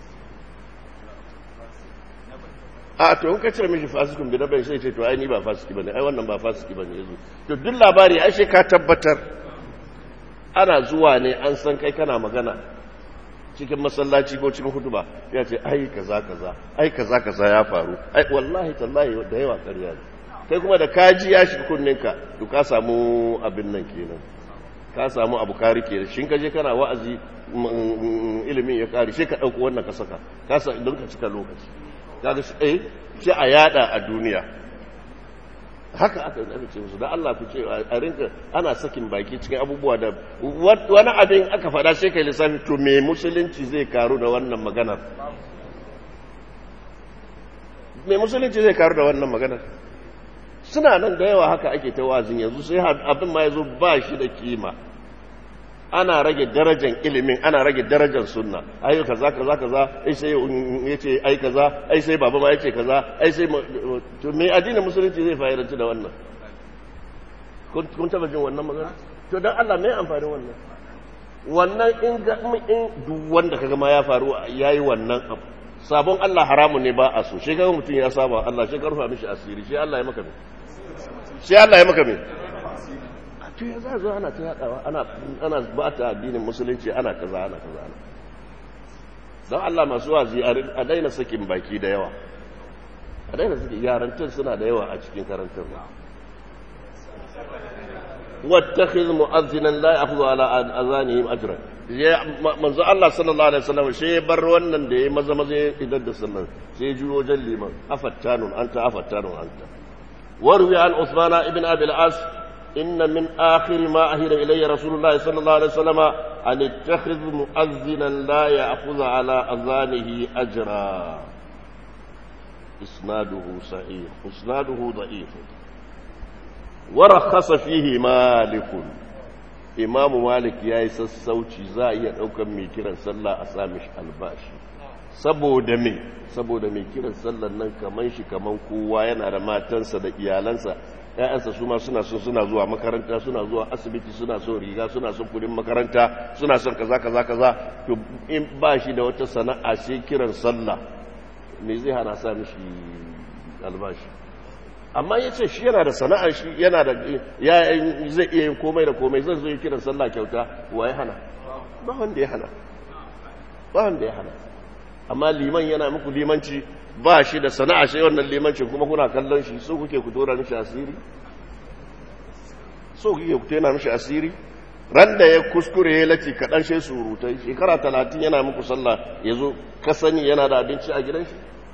a to in ka ce mishi fasikun bi na bai sai ce to ai ni ba fasiki bane ai wannan ba fasiki bane yazo to duk labari ai sai ka tabbatar ana zuwa ne an san kai kana magana cikin masallaci ko cikin hutuba ya ce ai kaza kaza ai kaza kaza ya faru ai wallahi tallahi da yawa ƙarya ne kai kuma da kaji ya shi kunninka to ka samu abin nan kenan ka samu abu ka rike da shi ka je kana wa'azi ilimin ya kare sai ka dauko wannan ka saka ka sa don ka cika lokaci kaga shi eh shi a yada a duniya haka aka yi ce musu da Allah ku ce a rinka ana sakin baki cikin abubuwa da wani abin aka fada sai kai lissafi to me musulunci zai karu da wannan maganar me musulunci zai karu da wannan maganar suna nan da yawa haka ake ta wazin yanzu sai abin ma yazo ba shi da kima ana rage darajar ilimin ana rage darajar sunna ai kaza kaza kaza ai sai yace ai kaza ai sai baba ma yace kaza ai sai to me addinin musulunci zai fa'idanci da wannan kun kun taba jin wannan magana to dan Allah me amfani wannan wannan in ga in duk wanda kaga ma ya faru yayi wannan abu sabon Allah haramun ne ba a so shi kaga mutum ya saba Allah shi karfa mishi asiri shi Allah ya maka me shi Allah ya maka me to ya za zo ana ta yadawa ana ana ba ta addinin musulunci ana kaza ana kaza ana don Allah masu wazi a daina sakin baki da yawa a daina sakin yarantar suna da yawa a cikin karantar واتخذ مؤذنا لا ياخذ على اذانهم اجرا manzo Allah sallallahu alaihi wasallam shi bar wannan da yayi maza maza idan da sallar sai ji wajen liman afattanun anta afattanun anta warwi an Uthman ibn Abi al-As inna min akhir ma ahira ilayya Rasulullah sallallahu alaihi wasallam an ittakhidh mu'azzinan la ya'khudh ala azanihi ajra isnaduhu sahih isnaduhu da'if ورخص فيه مالك امام مالك yayi sassauci za a iya daukan mai kiran sallah a sami shi albashi saboda me saboda mai kiran sallar nan kaman shi kaman kowa yana da matansa da iyalansa ƴaƴansa su ma suna son suna zuwa makaranta suna zuwa asibiti suna son riga suna son kudin makaranta suna son kaza kaza kaza to in ba shi da wata sana'a sai kiran sallah me zai hana sa mishi albashi amma ya ce shi yana da sana'ar shi yana da ya zai iya yin komai da komai zai zo yi kiran sallah kyauta wa ya hana ba wanda ya hana ba wanda ya hana amma liman yana muku limanci ba shi da sana'a shi wannan limancin kuma kuna kallon shi so kuke ku tora mishi asiri so kuke ku tona mishi asiri ran da ya kuskure ya lati kaɗan shi surutai shekara talatin yana muku sallah ya zo ka sani yana da abinci a gidan shi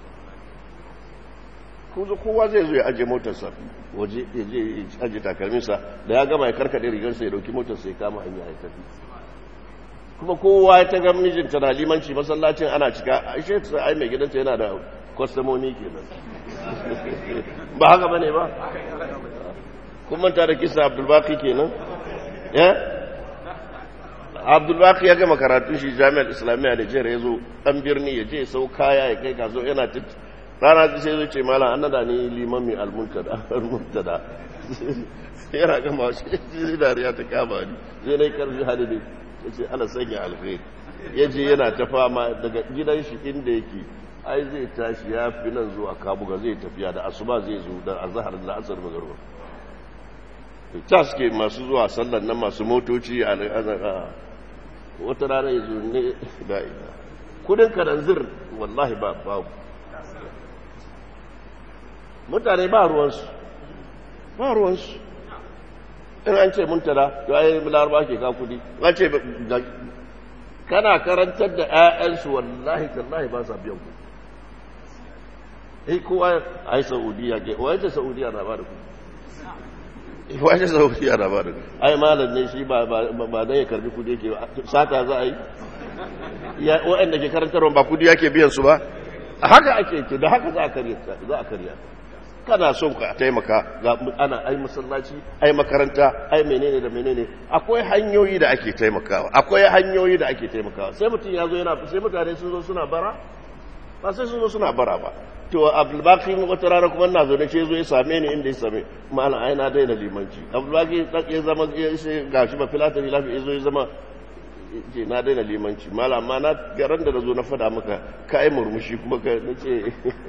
kuzo kowa zai zo ya ajiye motarsa waje ya je ya ajiye takalminsa da ya gama ya karkaɗe rigarsa ya dauki motarsa ya kama hanya ya tafi kuma kowa ya taga mijinta na limanci masallacin ana cika aishe ta ai mai gidanta yana da kwastamoni kenan ba haka bane ba kun manta da kisa abdulbaki kenan ya abdulbaki ya gama karatun shi jami'ar islamiyya da jere ya zo ɗan birni ya je sau kaya ya kai kaso yana rana ta sai zai ce mala an nada ni liman mai almuntada yana gama shi ji dariya ta kama ni sai na yi karfi hali ne ya ce ala sanya alkhairi ya je yana ta fama daga gidan shi inda yake ai zai tashi ya fi nan zuwa kabuga zai tafiya da asuba zai zo da azahar da asar magarba ta suke masu zuwa sallan nan masu motoci a wata rana ya zo ne da ina kudin karanzir wallahi ba babu mutane ba ruwansu ba ruwansu in an ce muntala ya yi laraba ke ka kudi an ce kana karantar da 'ya'yansu wallahi tallahi ba sa biyan kudi eh kowa ai saudiya ke wace saudiya na ba da kudi wace saudiya na ba da kudi ai malam ne shi ba ba dan ya karbi kudi yake sata za a yi ya waɗanda ke karantarwa ba kudi yake biyan su ba haka ake ke da haka za a karya za a karya kana son ka taimaka ga ana ai masallaci ai makaranta ai menene da menene akwai hanyoyi da ake taimakawa akwai hanyoyi da ake taimakawa sai mutum ya zo yana sai mutane sun zo suna bara ba sai sun zo suna bara ba to abdulbaki wata rana kuma na zo da ce zo ya same ni inda ya same malam ai na daina limanci abdulbaki ya zama ya ce gashi ba filata filafi ya zo ya zama ce na daina limanci malam amma na garan da na zo na fada maka ka yi murmushi kuma ka ce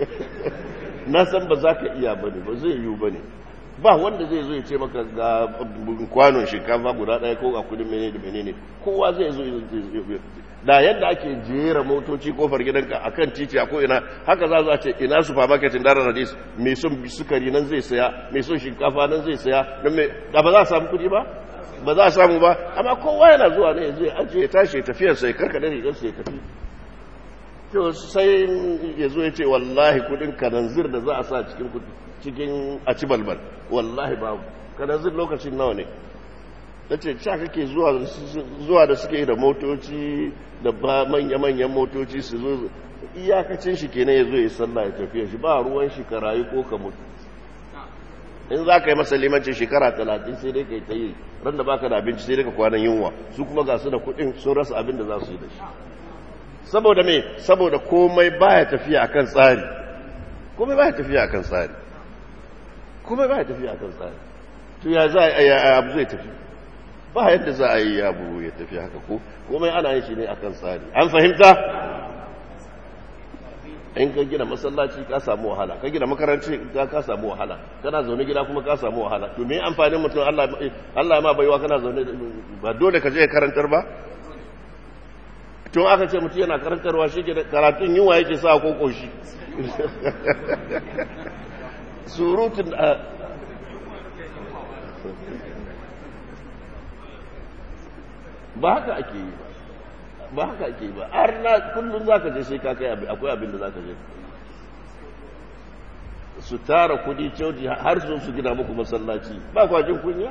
na san ba za ka iya ba ne ba zai yiwu ba ne ba wanda zai zo ya ce maka ga kwanon shinkafa guda ɗaya ko a kudin menene da menene kowa zai zo da yadda ake jera motoci kofar gidanka a kan titi a ko'ina haka za a ce ina supermarketin dara radis mai son sukari nan zai saya mai son shinkafa nan zai saya da ba za a samu kudi ba ba za a samu ba amma kowa yana zuwa ne zai ajiye ya tashi tafiyarsa ya karkada rigarsa ya tafi to sai ya zo ya ce wallahi kudin kananzir da za a sa cikin cikin a ci balbal wallahi babu kananzir lokacin nawa ne ta ce sha kake zuwa da suke da motoci da ba manya-manyan motoci su zo iyakacin shi kenan ya zo ya sallah ya tafiya shi ba ruwan shi ka rayu ko ka mutu in za ka yi masa limancin shekara talatin sai dai ka yi ta yi ran da baka da abinci sai dai ka kwanan yunwa su kuma ga su da kuɗin sun rasa abin da za su yi da shi saboda me saboda komai baya tafiya akan tsari komai baya tafiya akan tsari komai baya tafiya akan tsari to ya za a yi abu zai tafi ba yadda za a yi abu ya tafi haka ko komai ana yin shi ne akan tsari an fahimta in ka gina masallaci ka samu wahala ka gina makaranci ka samu wahala kana zaune gida kuma ka samu wahala to me amfanin mutum Allah Allah ma baiwa kana zaune ba dole ka je karantar ba tun aka ce mutum yana karantarwa shi karatun yunwa yake sa ko koshi surutun ba haka ake yi ba ba haka ake yi ba har na kullum za ka je sai ka kai akwai abin da za ka je su tara kudi coci har su su gina muku masallaci ba kwajin kunya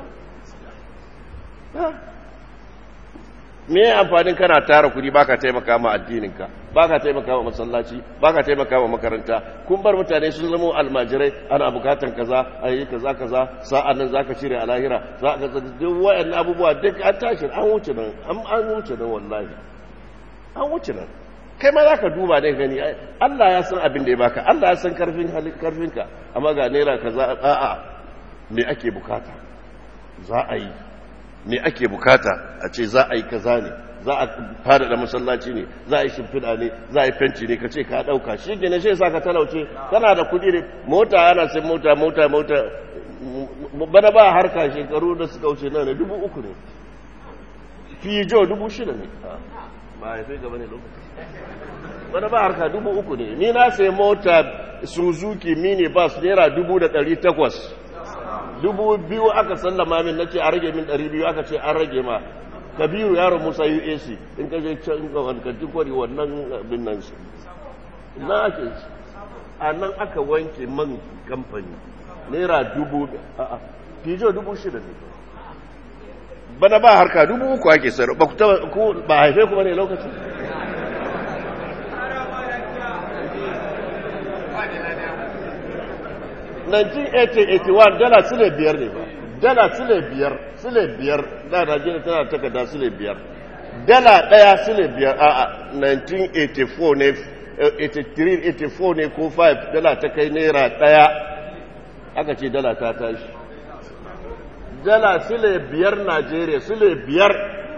me ya amfanin kana tara kudi baka taimaka ma addininka baka taimaka ma masallaci baka taimaka ma makaranta kun bar mutane sun zama almajirai ana bukatan kaza ayi kaza kaza sa'an nan zaka cire a lahira za ka duk wayannan abubuwa duk an tashi an wuce nan an wuce nan wallahi an wuce nan kai ma zaka duba ne gani Allah ya san abin da ya baka Allah ya san karfin karfinka amma ga naira kaza a'a me ake bukata za a yi me ake bukata a ce za a yi kaza ne za a fada da masallaci ne za a yi shimfiɗa ne za a yi fenci ne ka ce ka ɗauka shi gina shi sa ka talauce kana da kuɗi ne mota ana sai mota mota mota bana ba harka shekaru da suka wuce nan dubu uku ne fijo dubu shida ne ba ya fi gaba ne lokaci bana ba harka dubu uku ne ni na sai mota suzuki mini bus naira dubu da ɗari takwas dubu biyu aka sallama min nace a rage min ɗari biyu aka ce an rage ma kabiru yaron musa uac in ka je can ga wani kantin kwari wannan abin nan su na ake a nan aka wanke man kamfani naira dubu a'a fijo dubu shida ne bana ba harka dubu uku ake sayar ba ku ba haife kuma ne lokacin dala sile biyar ne ba dala sile biyar sile biyar da najeriya tana takarda sile biyar dala daya sile biyar a 1984 ne 83 84 ne ko 5 dala ta kai naira daya aka ce dala ta tashi dala sile biyar najeriya sile biyar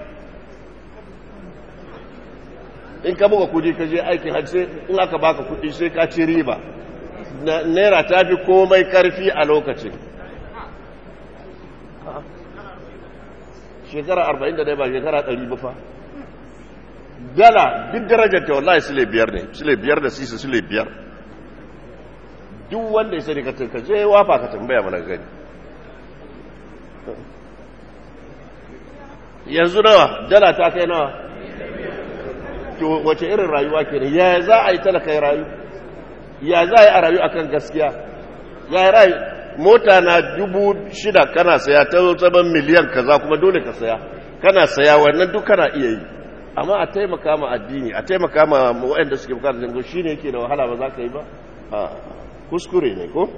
in ka buga kudi ka je aikin hajji in aka baka kudi sai ka ci riba naira ta fi komai karfi a lokacin shekara 41 ba shekara 100 ba fa dala duk darajar ta wallahi sile biyar ne sile biyar da sisi sile biyar duk wanda ya sani ka ka je wafa ka tambaya mana gani yanzu nawa dala ta kai nawa to wace irin rayuwa kenan ya za a yi talaka ya rayu ya za a yi a rayu akan gaskiya ya yi rayu mota na dubu shida kana saya ta zaman miliyan kaza kuma dole ka saya kana saya wannan duk kana iya yi amma a taimaka ma addini a taimaka ma waɗanda suke bukatar jango shi ne yake da wahala ba za ka yi ba a kuskure ne ko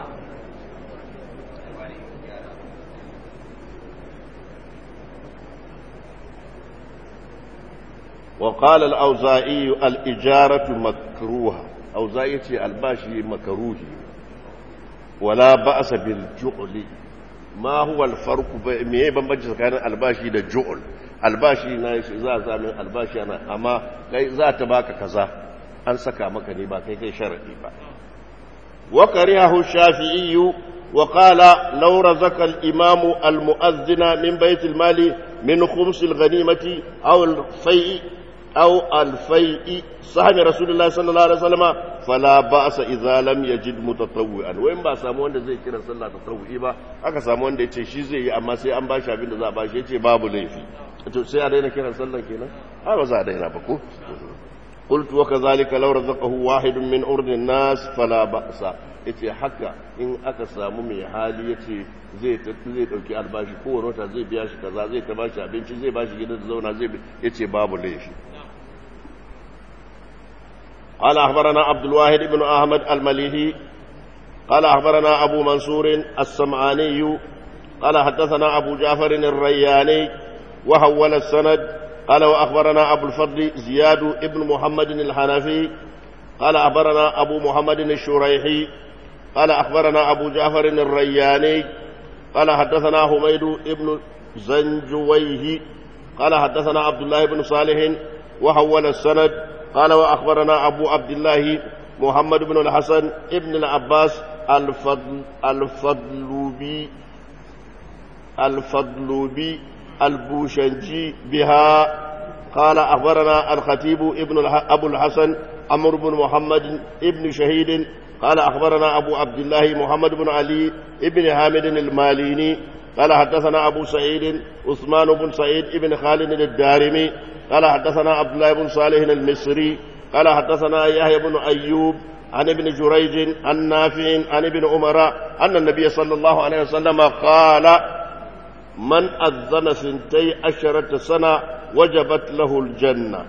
وقال الأوزائي الإجارة مكروهة أوزائي الباشي مكروه ولا بأس بالجعل ما هو الفرق ميه بمبنج كان الباشي ده جعل الباشي نايش إذا زامن الباشي أنا أما إذا تباك كذا أن سكا مكني با كي كي شرعي با وكرهه الشافعي وقال لو رزق الإمام المؤذن من بيت المال من خمس الغنيمة أو الفيء أو الفيء صحن رسول الله صلى الله عليه وسلم فلا بأس إذا لم يجد متطوعا وين با samu wanda zai kira sallah tatawu'i ba aka samu wanda yace shi zai yi amma sai an bashi abin da za a bashi yace babu laifi to sai a daina kiran sallah kenan a ba za a daina ba ko قلت وكذلك لو رزقه واحد من أرض الناس فلا بأس yace haka in aka samu mai hali yace zai zai dauki albashi ko wata zai biya shi kaza zai ta bashi abinci zai bashi gidan da zauna zai yace babu laifi قال أخبرنا عبد الواحد بن أحمد المليهي قال أخبرنا أبو منصور السمعاني قال حدثنا أبو جعفر الرياني وهول السند قال وأخبرنا أبو الفضل زياد ابن محمد الحنفي قال أخبرنا أبو محمد الشريحي قال أخبرنا أبو جعفر الرياني قال حدثنا حميد ابن زنجويه قال حدثنا عبد الله بن صالح وحول السند قال وأخبرنا أبو عبد الله محمد بن الحسن ابن العباس الفضل الفضلوبي الفضلوبي البوشنجي بها قال أخبرنا الخطيب ابن أبو الحسن عمرو بن محمد ابن شهيد قال أخبرنا أبو عبد الله محمد بن علي ابن حامد الماليني قال حدثنا أبو سعيد عثمان بن سعيد ابن خالد الدارمي قال حدثنا عبد الله بن صالح المصري قال حدثنا يحيى بن أيوب عن ابن جريج عن نافع عن ابن عمر أن النبي صلى الله عليه وسلم قال من أذن سنتي عشرة سنة وجبت له الجنة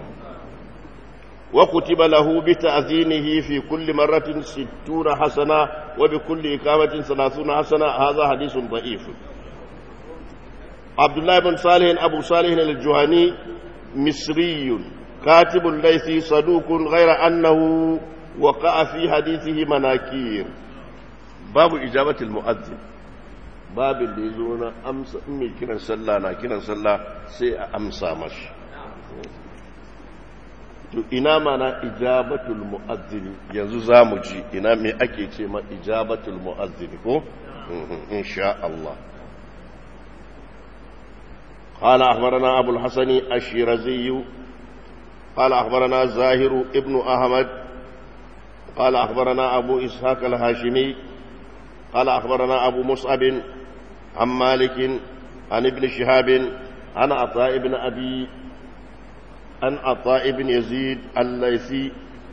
وكتب له بتأذينه في كل مرة ستون حسنة وبكل إقامة ثلاثون حسنة هذا حديث ضعيف عبد الله بن صالح أبو صالح الجهني مصري كاتب ليثي صدوق غير أنه وقع في حديثه مناكير باب إجابة المؤذن babin da ya zo na amsa in mai kiran sallah na kiran sallah sai a amsa mashi to ina mana ijabatul mu'azzini yanzu za mu ji ina me ake ce ma ijabatul mu'azzini ko insha Allah قال أخبرنا أبو الحسن الشيرزي قال أخبرنا زاهر ابن أحمد قال أخبرنا أبو إسحاق الهاشمي قال أخبرنا أبو مصعب عن مالك عن ابن شهاب عن عطاء بن أبي عن عطاء بن يزيد الليثي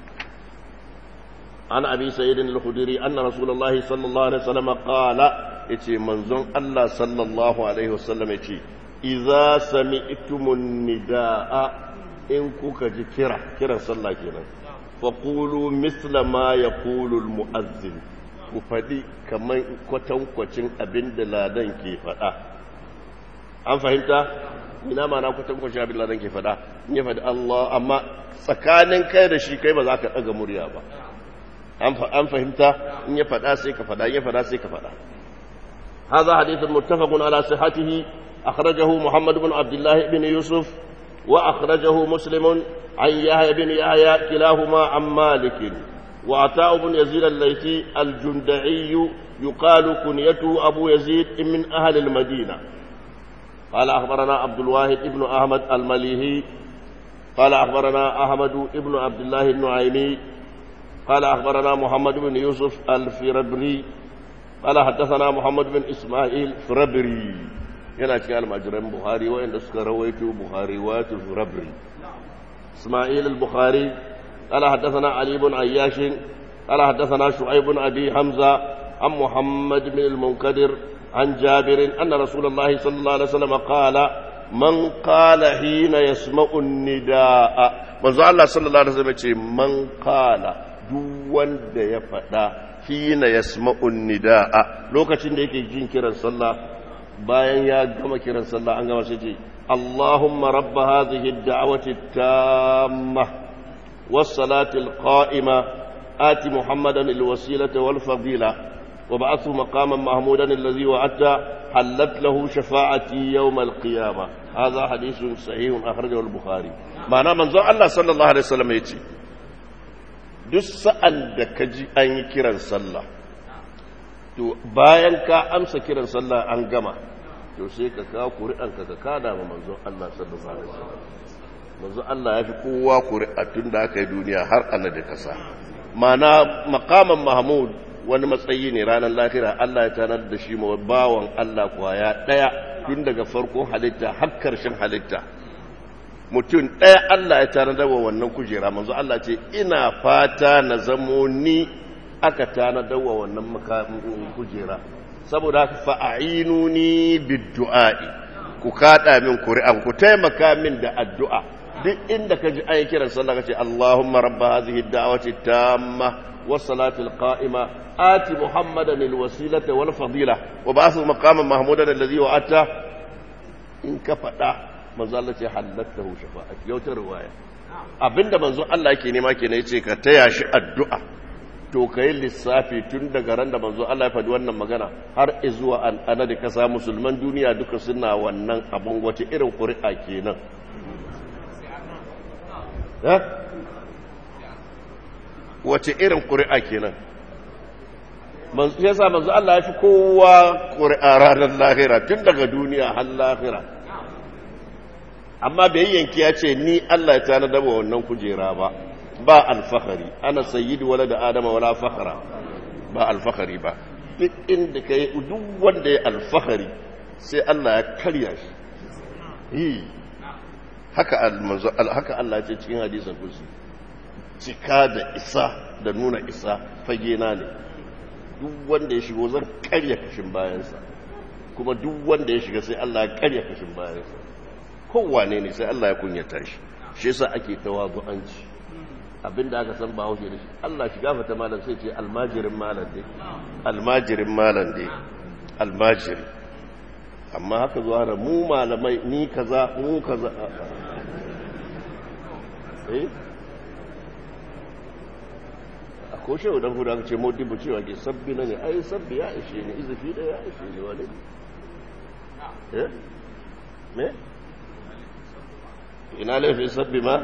عن أبي سعيد الخدري أن رسول الله صلى الله عليه وسلم قال إتي منزون الله صلى الله عليه وسلم إتي إذا سمعتم النداء إن كوكا كرة كرة صلى كنا فقولوا مثل ما يقول المؤذن ku faɗi kamar kwatankwacin abin da ladan ke faɗa an fahimta ina ma na kwatankwacin abin da ladan ke faɗa in ya faɗi Allah amma tsakanin kai da shi kai ba za ka ɗaga murya ba an fahimta in ya faɗa sai ka faɗa in ya faɗa sai ka faɗa هذا حديث متفق على صحته أخرجه محمد بن عبد الله بن يوسف وأخرجه مسلم عن يحيى بن يحيى كلاهما عن مالك وعطاء بن يزيد الليثي الجندعي يقال كنيته أبو يزيد من أهل المدينة قال أخبرنا عبد الواحد بن أحمد المليهي قال أخبرنا أحمد بن عبد الله النعيمي قال أخبرنا محمد بن يوسف الفربري قال حدثنا محمد بن إسماعيل فربري yana cikin almajiran buhari wa'anda suka rawaito buhari wato firabri ismail al-bukhari قال حدثنا علي بن عياش قال حدثنا شعيب بن أبي حمزة عن محمد بن المنكدر عن جابر أن رسول الله صلى الله عليه وسلم قال من قال حين يسمع النداء من الله صلى الله عليه وسلم من قال دون يفدا حين يسمع النداء لوكacin da yake jin kiran sallah bayan ya gama kiran sallah an gama sai ce Allahumma rabb hadhihi ad-da'wati at-tammah was-salati al-qa'imah آت محمدا الوسيلة والفضيلة وبعثه مقاما محمودا الذي وعدت حلت له شفاعتي يوم القيامة هذا حديث صحيح أخرجه البخاري معنى من زو الله صلى الله عليه وسلم يتي duk sa'an da ka ji an yi kiran sallah to bayan ka amsa kiran sallah an gama to sai ka kawo kuri'anka ka kada ma manzon Allah sallallahu alaihi wasallam manzon Allah ya fi kowa kuri'a tun da aka yi duniya har ana da kasa mana makaman mahmud wani matsayi ne ranar lahira Allah ya tanar da shi ma bawan Allah kwaya ɗaya tun daga farkon halitta har karshen halitta mutum ɗaya Allah ya tanar da wannan kujera manzo Allah ce ina fata na zamo ni aka tanar da wannan kujera saboda haka fa'inuni biddu'a'i ku kada min kuri'an ku taimaka min da addu'a duk inda ka ji ayi kiran sallah kace Allahumma rabba hadhihi ad-da'wati tamma was-salati al-qa'ima ati Muhammadan al-wasilata wal fadila wa ba'athu maqaman mahmudan alladhi wa'ata in ka fada manzo Allah ce halattahu shafa'at yau ta riwaya abinda manzo Allah yake nema kenan yace ka taya shi addu'a to kai lissafi tun daga ran da manzo Allah ya faɗi wannan magana har zuwa an ana da kasa musulman duniya duka suna wannan abun wace irin ƙuri'a kenan wace irin ƙuri'a kenan ya sa manzo Allah ya fi kowa ƙuri'a ranar lahira tun daga duniya har lahira amma bai yanki ya ce ni Allah ya tana daba wannan kujera ba ba alfahari ana sayyidu wala da adama wala fahara ba alfahari ba duk inda ka yi duk wanda ya alfahari sai Allah ya karya shi haka haka Allah ce cikin hadisin kursi cika da isa da nuna isa fage na ne duk wanda ya shigo zan karya kashin bayansa kuma duk wanda ya shiga sai Allah ya karya kashin bayansa kowane ne sai Allah ya kunyata shi shi yasa ake tawazu'anci abinda aka san ba hauke da shi Allah shiga fata malam sai ce almajirin malam dai almajirin malam dai almajiri amma haka zuwa da mu malamai ni kaza mu kaza eh a koshe wadda hudu aka ce modibu cewa ke sabbi na ne ai sabbi ya ishe ne izafi da ya ishe ne wani eh me ina laifin sabbi ma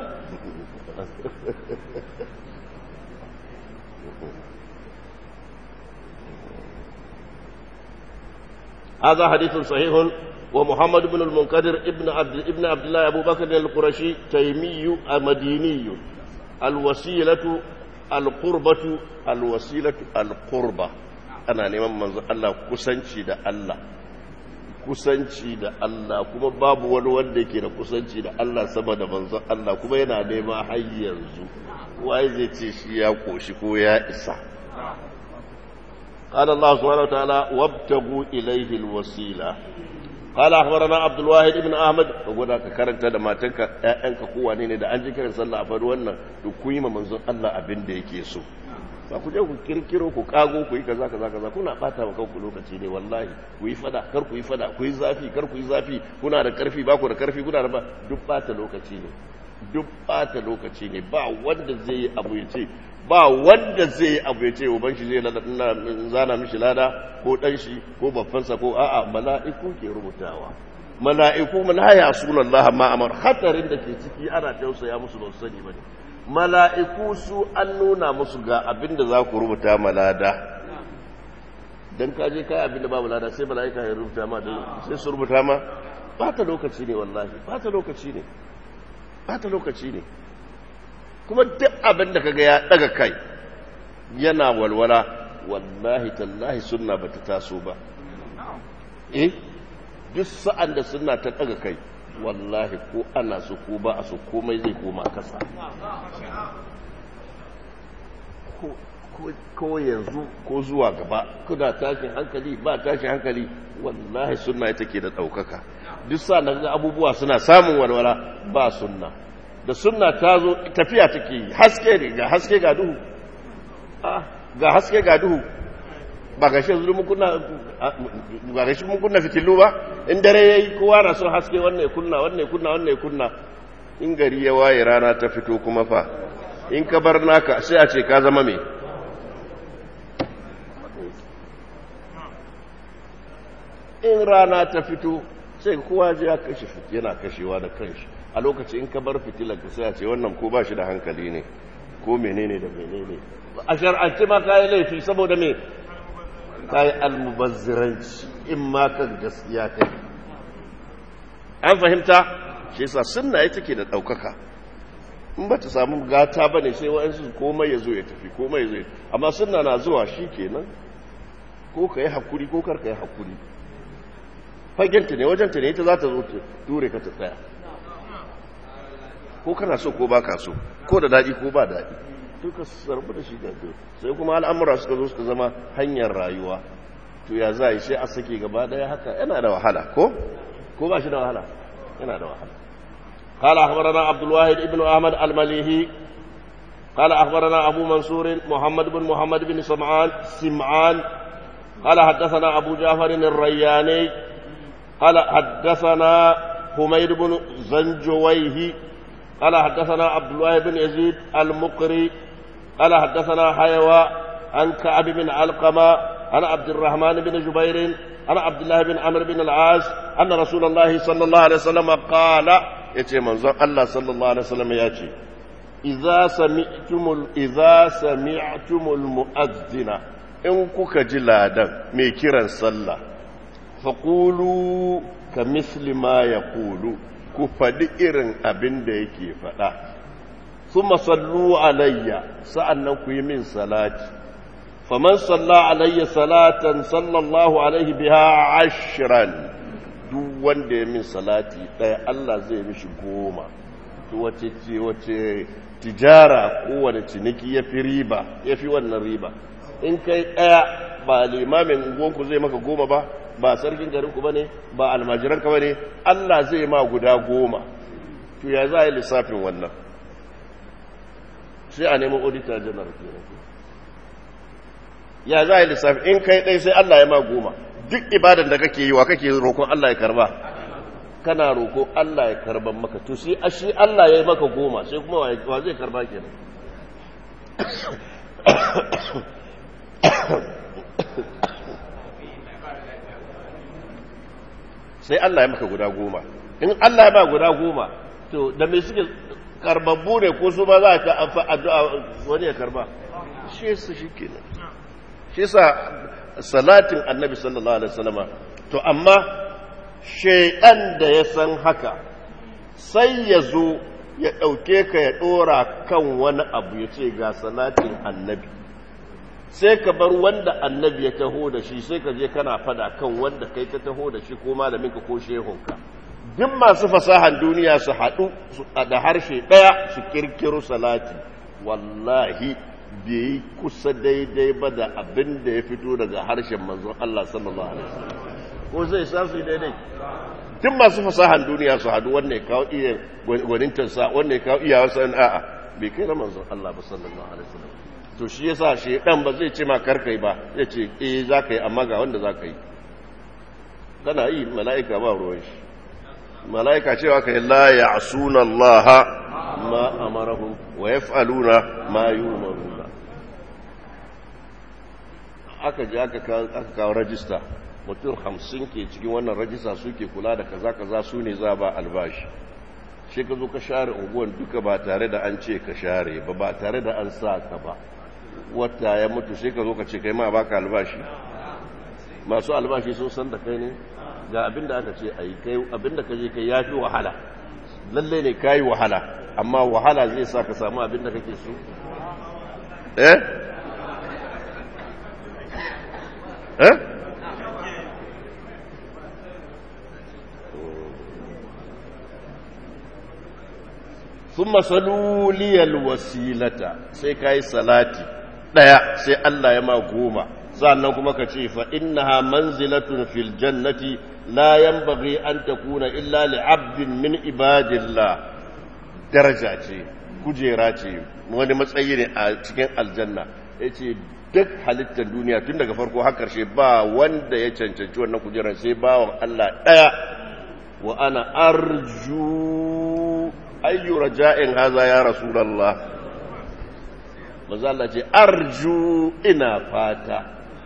هذا حديث صحيح ومحمد بن المنكدر ابن عبد ابن عبد الله ابو بكر القرشي تيمي مديني الوسيله القربة الوسيله القربة ana neman manzo Allah kusanci da Allah kusanci da Allah kuma babu wani wanda yake da kusanci da Allah sama da manzo Allah kuma yana nema har yanzu wai zai ce shi ya koshi ko ya isa قال الله سبحانه وتعالى وابتغوا إليه الوسيلة قال أخبرنا عبد الواحد بن أحمد فقولا كرنت لما تنك أنك قوة نيني دا أنجي كرن صلى الله عليه وسلم تقويم منزل الله أبن دي كيسو ba ku je ku kirkiro ku kago ku yi kaza kaza kaza kuna bata wa kanku lokaci ne wallahi ku yi fada kar ku yi fada ku yi zafi kar ku yi zafi kuna da karfi ba ku da karfi kuna da ba duk bata lokaci ne duk bata lokaci ne ba wanda zai yi abu ya ce ba wanda zai yi abu ya ce uban shi zai zana mishi lada ko dan shi ko babbansa ko a'a mala'iku ke rubutawa mala'iku la ya sunan Allah ma amar hatarin da ke ciki ana tausaya musu ba su sani bane mala'iku su an nuna musu ga abin da za ku rubuta malada dan ka je kai abin da babu lada sai mala'ika ya rubuta ma sai su rubuta ma ba ta lokaci ne wallahi ba ta lokaci ne ba ta lokaci ne kuma duk abin da kaga ya daga kai yana walwala wallahi tallahi sunna bata taso ba eh duk sa'an da sunna ta daga kai wallahi ko ana su ko ba a su komai zai koma kasa ko yanzu ko zuwa gaba kuna tashin hankali ba tashin hankali wallahi sunna ita ke da ɗaukaka duk sa na abubuwa suna samun walwala ba sunna da sunna ta zo tafiya take yi haske ne ga haske ga duhu ga haske ga duhu ba ga shi yanzu mun kunna ba ga shi mun kunna fitilu ba in dare yayi kowa na son haske wannan ya kunna wannan ya kunna wannan ya kunna in gari ya waye rana ta fito kuma fa in ka bar naka sai a ce ka zama me in rana ta fito sai kowa ji ya kashe yana kashewa da kanshi a lokaci in ka bar fitilar ka sai a ce wannan ko ba shi da hankali ne ko menene da menene a shar'ance ma kayi laifi saboda me kayi almubazziranci in ma kan gaskiya kai an fahimta shi yasa sunna ita ke da ɗaukaka in ba ta samu gata ba ne sai wa'ansu komai ya zo ya tafi komai ya zo ya amma sunna na zuwa shi kenan ko ka yi hakuri ko kar ka yi hakuri fagenta ne wajenta ne ita za ta zo ture ka ta tsaya ko kana so ko ba ka so ko da daɗi ko ba daɗi duka sarbu da shi da sai kuma al'amura suka zo suka zama hanyar rayuwa to ya za a yi sai a sake gaba ɗaya haka yana da wahala ko ko ba shi da wahala yana da wahala قال أخبرنا عبد الواحد ابن أحمد المليهي قال أخبرنا أبو منصور محمد بن محمد بن سمعان سمعان قال حدثنا أبو جعفر الرياني قال حدثنا حميد بن زنجويه قال حدثنا عبد الله بن يزيد المقري قال حدثنا حيوى عن كعب بن علقمة عن عبد الرحمن بن جبير عن عبد الله بن عمرو بن العاص أن رسول الله صلى الله عليه وسلم قال يتي منظر الله صلى الله عليه وسلم يأتي إذا سمعتم إذا سمعتم المؤذن إن كوكا جلادا ميكرا صلى فقولوا كمثل ما يقول ku faɗi irin abin da yake faɗa su masallu alayya sa'annan ku yi min salati faman salla alayya salatan sallallahu alaihi biha ashiran duk wanda ya min salati ɗaya Allah zai mishi goma wace ce wace tijara kowane ciniki ya fi riba ya fi wannan riba in kai ɗaya ba limamin gonku zai maka goma ba ba sarkin garinku ba ne ba almajiranka ba ne Allah zai ma guda goma to ya za a yi lissafin wannan sai a neman auditor general ya za a yi lissafin in kai ɗai sai Allah ya ma goma duk ibadan da kake yi wa kake roƙon Allah ya karba kana roƙo Allah ya karban maka to sai shi Allah ya yi maka goma sai kuma wa zai karba kenan sai Allah ya maka guda goma in Allah ya ba guda goma to da me suke karbabbu ne ko su ba za ka amfa addu'a wani ya karba shi yasa shikenan shi yasa salatin annabi sallallahu alaihi wasallama to amma shaydan da ya san haka sai ya zo ya ɗauke ka ya ɗora kan wani abu ya ce ga salatin annabi sai ka bar wanda annabi ya taho da shi sai ka je kana fada kan wanda kai ka taho da shi ko malaminka ko shehunka duk masu fasahan duniya su haɗu da harshe ɗaya su kirkiro salati wallahi bai kusa daidai ba da abin da ya fito daga harshen manzon Allah sallallahu alaihi wasallam ko zai sa su daidai duk masu fasahan duniya su haɗu wanda ya kawo iya gwanintarsa wanda ya kawo iya wasu a'a bai kai na manzon Allah ba sallallahu alaihi wasallam to shi yasa shi dan ba zai ce ma karkai ba zai ce eh za ka yi amma ga wanda za ka yi kana yi mala'ika ba ruwan shi mala'ika cewa ka yi la ya'suna Allah ما أمرهم ويفعلون ما يؤمرون aka je aka kawo rajista mutum hamsin ke cikin wannan rajista suke kula da kaza kaza su ne za ba albashi shi ka zo ka share unguwan duka ba tare da an ce ka share ba ba tare da an sa ka ba wata ya mutu sai ka zo ka ce kai ma baka albashi masu albashi sun san da kai ne ga abinda aka ce a yi kai abinda ka je kai ya fi wahala lalle ne ka yi wahala amma wahala zai sa ka samu abinda kake so eh eh ثم صلوا لي الوسيلة sai kai salati daya sai Allah ya ma goma sannan kuma ka ce fa innaha manzilatun fil jannati la yanbaghi an takuna illa li 'abdin min ibadillah daraja ce kujera ce wani matsayi ne a cikin aljanna yace duk halittar duniya tun daga farko har karshe ba wanda ya cancanci wannan kujerar sai bawan Allah daya wa ana arju ayyu raja'in haza ya rasulullah manzo Allah ce arju ina fata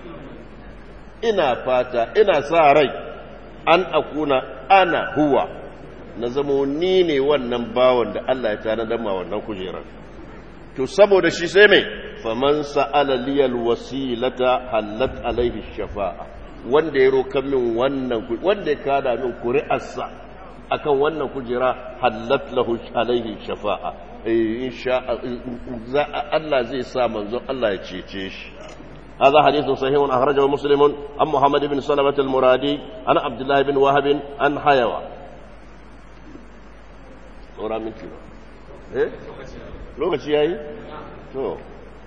ina fata ina sa rai an akuna ana huwa na zamo ni ne wannan bawan da Allah ya tanadar ma wannan kujerar to saboda shi sai mai faman sa'ala liyal wasilata hallat alaihi shafa'a wanda ya roka min wannan wanda ya kada min kuri'arsa akan wannan kujera hallat lahu alaihi shafa'a insha Allah zai sa manzon Allah ya cece shi هذا حديث صحيح أخرجه مسلم عن محمد بن سلمة المرادي عن عبد الله بن وهب عن حيوى ورا من كده ايه لوكاشي yayi to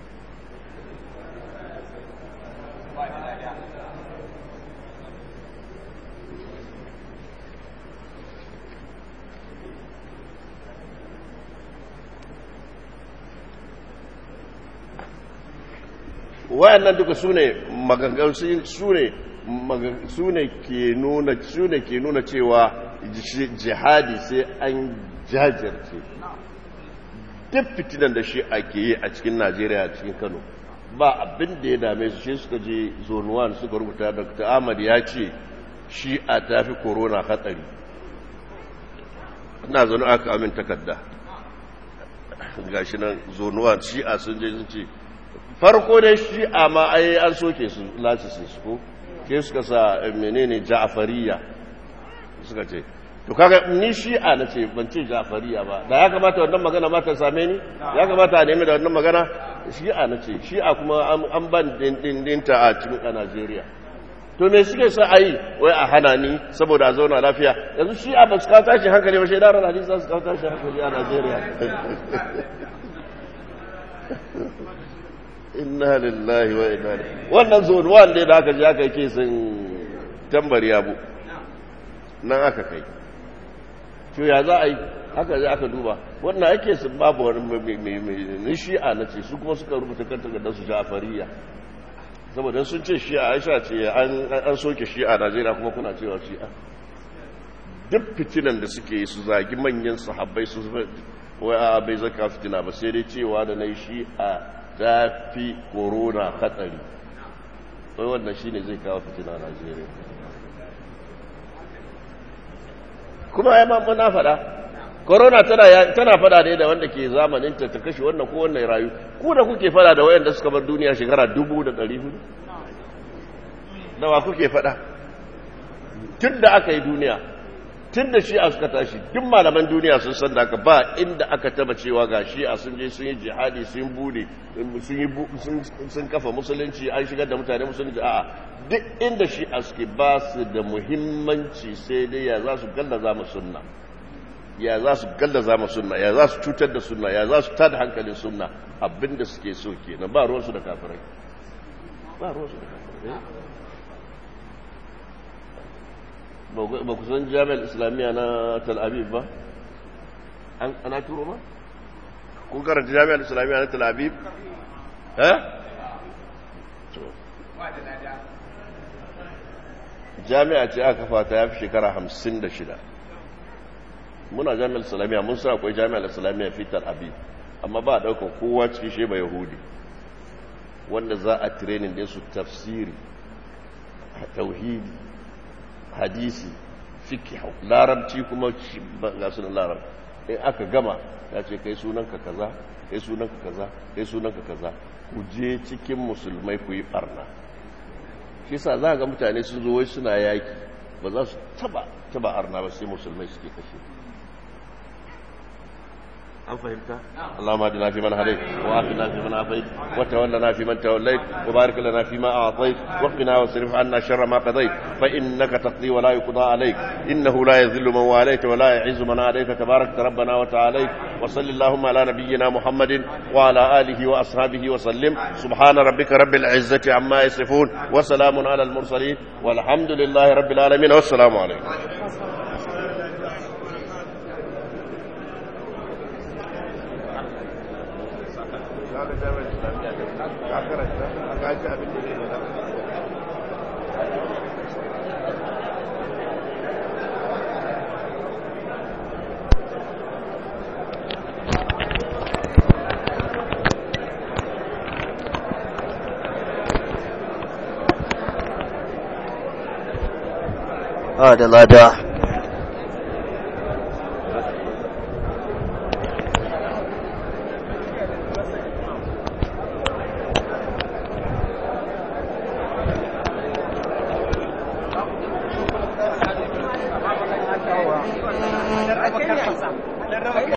wayannan duka su ne magangan su ne su ne ke nuna su ne ke nuna cewa jihadi sai an jajirce duk fitinan da shi ake yi a cikin najeriya a cikin kano ba abin da ya dame su shi suka je zone 1 suka rubuta dr ahmad ya ce shi a tafi corona hatsari ina zaune aka amin takarda gashi nan zone 1 shi a sun je sun ce farko dai shi'a ma ai an soke su lasisin su ko ke suka sa menene ja'fariya suka ce to kaga ni shi'a na ce ban ce ja'fariya ba da ya kamata wannan magana ma ta same ni ya kamata a nemi da wannan magana shi'a na ce shi'a kuma an ban dindinta a cikin a Najeriya to me suke sa a yi wai a hana ni saboda a zauna lafiya yanzu shi'a ba su kawo tashin hankali ba shaidarar hadisi za su kawo tashin hankali a Najeriya inna lillahi wa inna ilaihi wannan zone one ne da aka je aka yi sun tambari abu nan aka kai to ya za a yi haka je aka duba wannan ake sun babu wani mai shi'a na ce su kuma suka rubuta kan takardar su ja'fariya saboda sun ce shi'a aisha ce an soke shi'a najeriya kuma kuna cewa shi'a duk fitinan da suke yi su zagi manyan sahabbai su wai a bai zaka fitina ba sai dai cewa da na yi shi'a ta fi korona hatsari wai wannan shi ne zai kawo fitina a najeriya kuma ya mamma na fada korona tana fada ne da wanda ke zamaninta ta kashe wannan ko wannan rayu ku da kuke fada da wayanda suka bar duniya shekara dubu da ɗari hudu nawa kuke fada tun da aka yi duniya tun da shi'a suka tashi duk malaman duniya sun san da aka ba inda aka taba cewa ga shi'a sun je sun yi jihadi sun bude sun kafa musulunci an shigar da mutane musulunci a'a duk inda shi'a suke ba su da muhimmanci sai dai ya za su gallaza mu sunna ya za su gallaza mu sunna ya za su cutar da sunna ya za su tada hankalin sunna abinda suke so kenan ba ruwansu da kafirai ba ruwansu da kafirai ba ku san jami'ar islamiyya na tel aviv ba ana turo ba kun karanta jami'ar islamiyya na tel aviv eh jami'a ce aka kafa ta ya fi shekara hamsin da shida muna jami'ar islamiyya mun sa akwai jami'ar islamiyya fitar abi amma ba a ɗaukar kowa cikin sheba yahudi wanda za a training da su tafsiri tauhidi hadisi fikihu larabci kuma ga sunan larab in aka gama ya ce kai sunanka kaza kai sunanka kaza kai sunanka kaza ku je cikin musulmai ku yi barna shi sa za ga mutane sun zo wai suna yaki ba za su taba taba arna ba sai musulmai suke kashe an fahimta اللهم اهدنا فيمن هديت وآتنا فيمن عافيت وتولنا فيمن توليت وبارك لنا فيما أعطيت وقنا واصرف عنا شر ما قضيت فإنك تقضي ولا يقضى عليك إنه لا يذل من واليت ولا يعز من عليك تبارك ربنا وتعاليت وصل اللهم على نبينا محمد وعلى آله وأصحابه وسلم سبحان ربك رب العزة عما يصفون وسلام على المرسلين والحمد لله رب العالمين والسلام عليكم da lada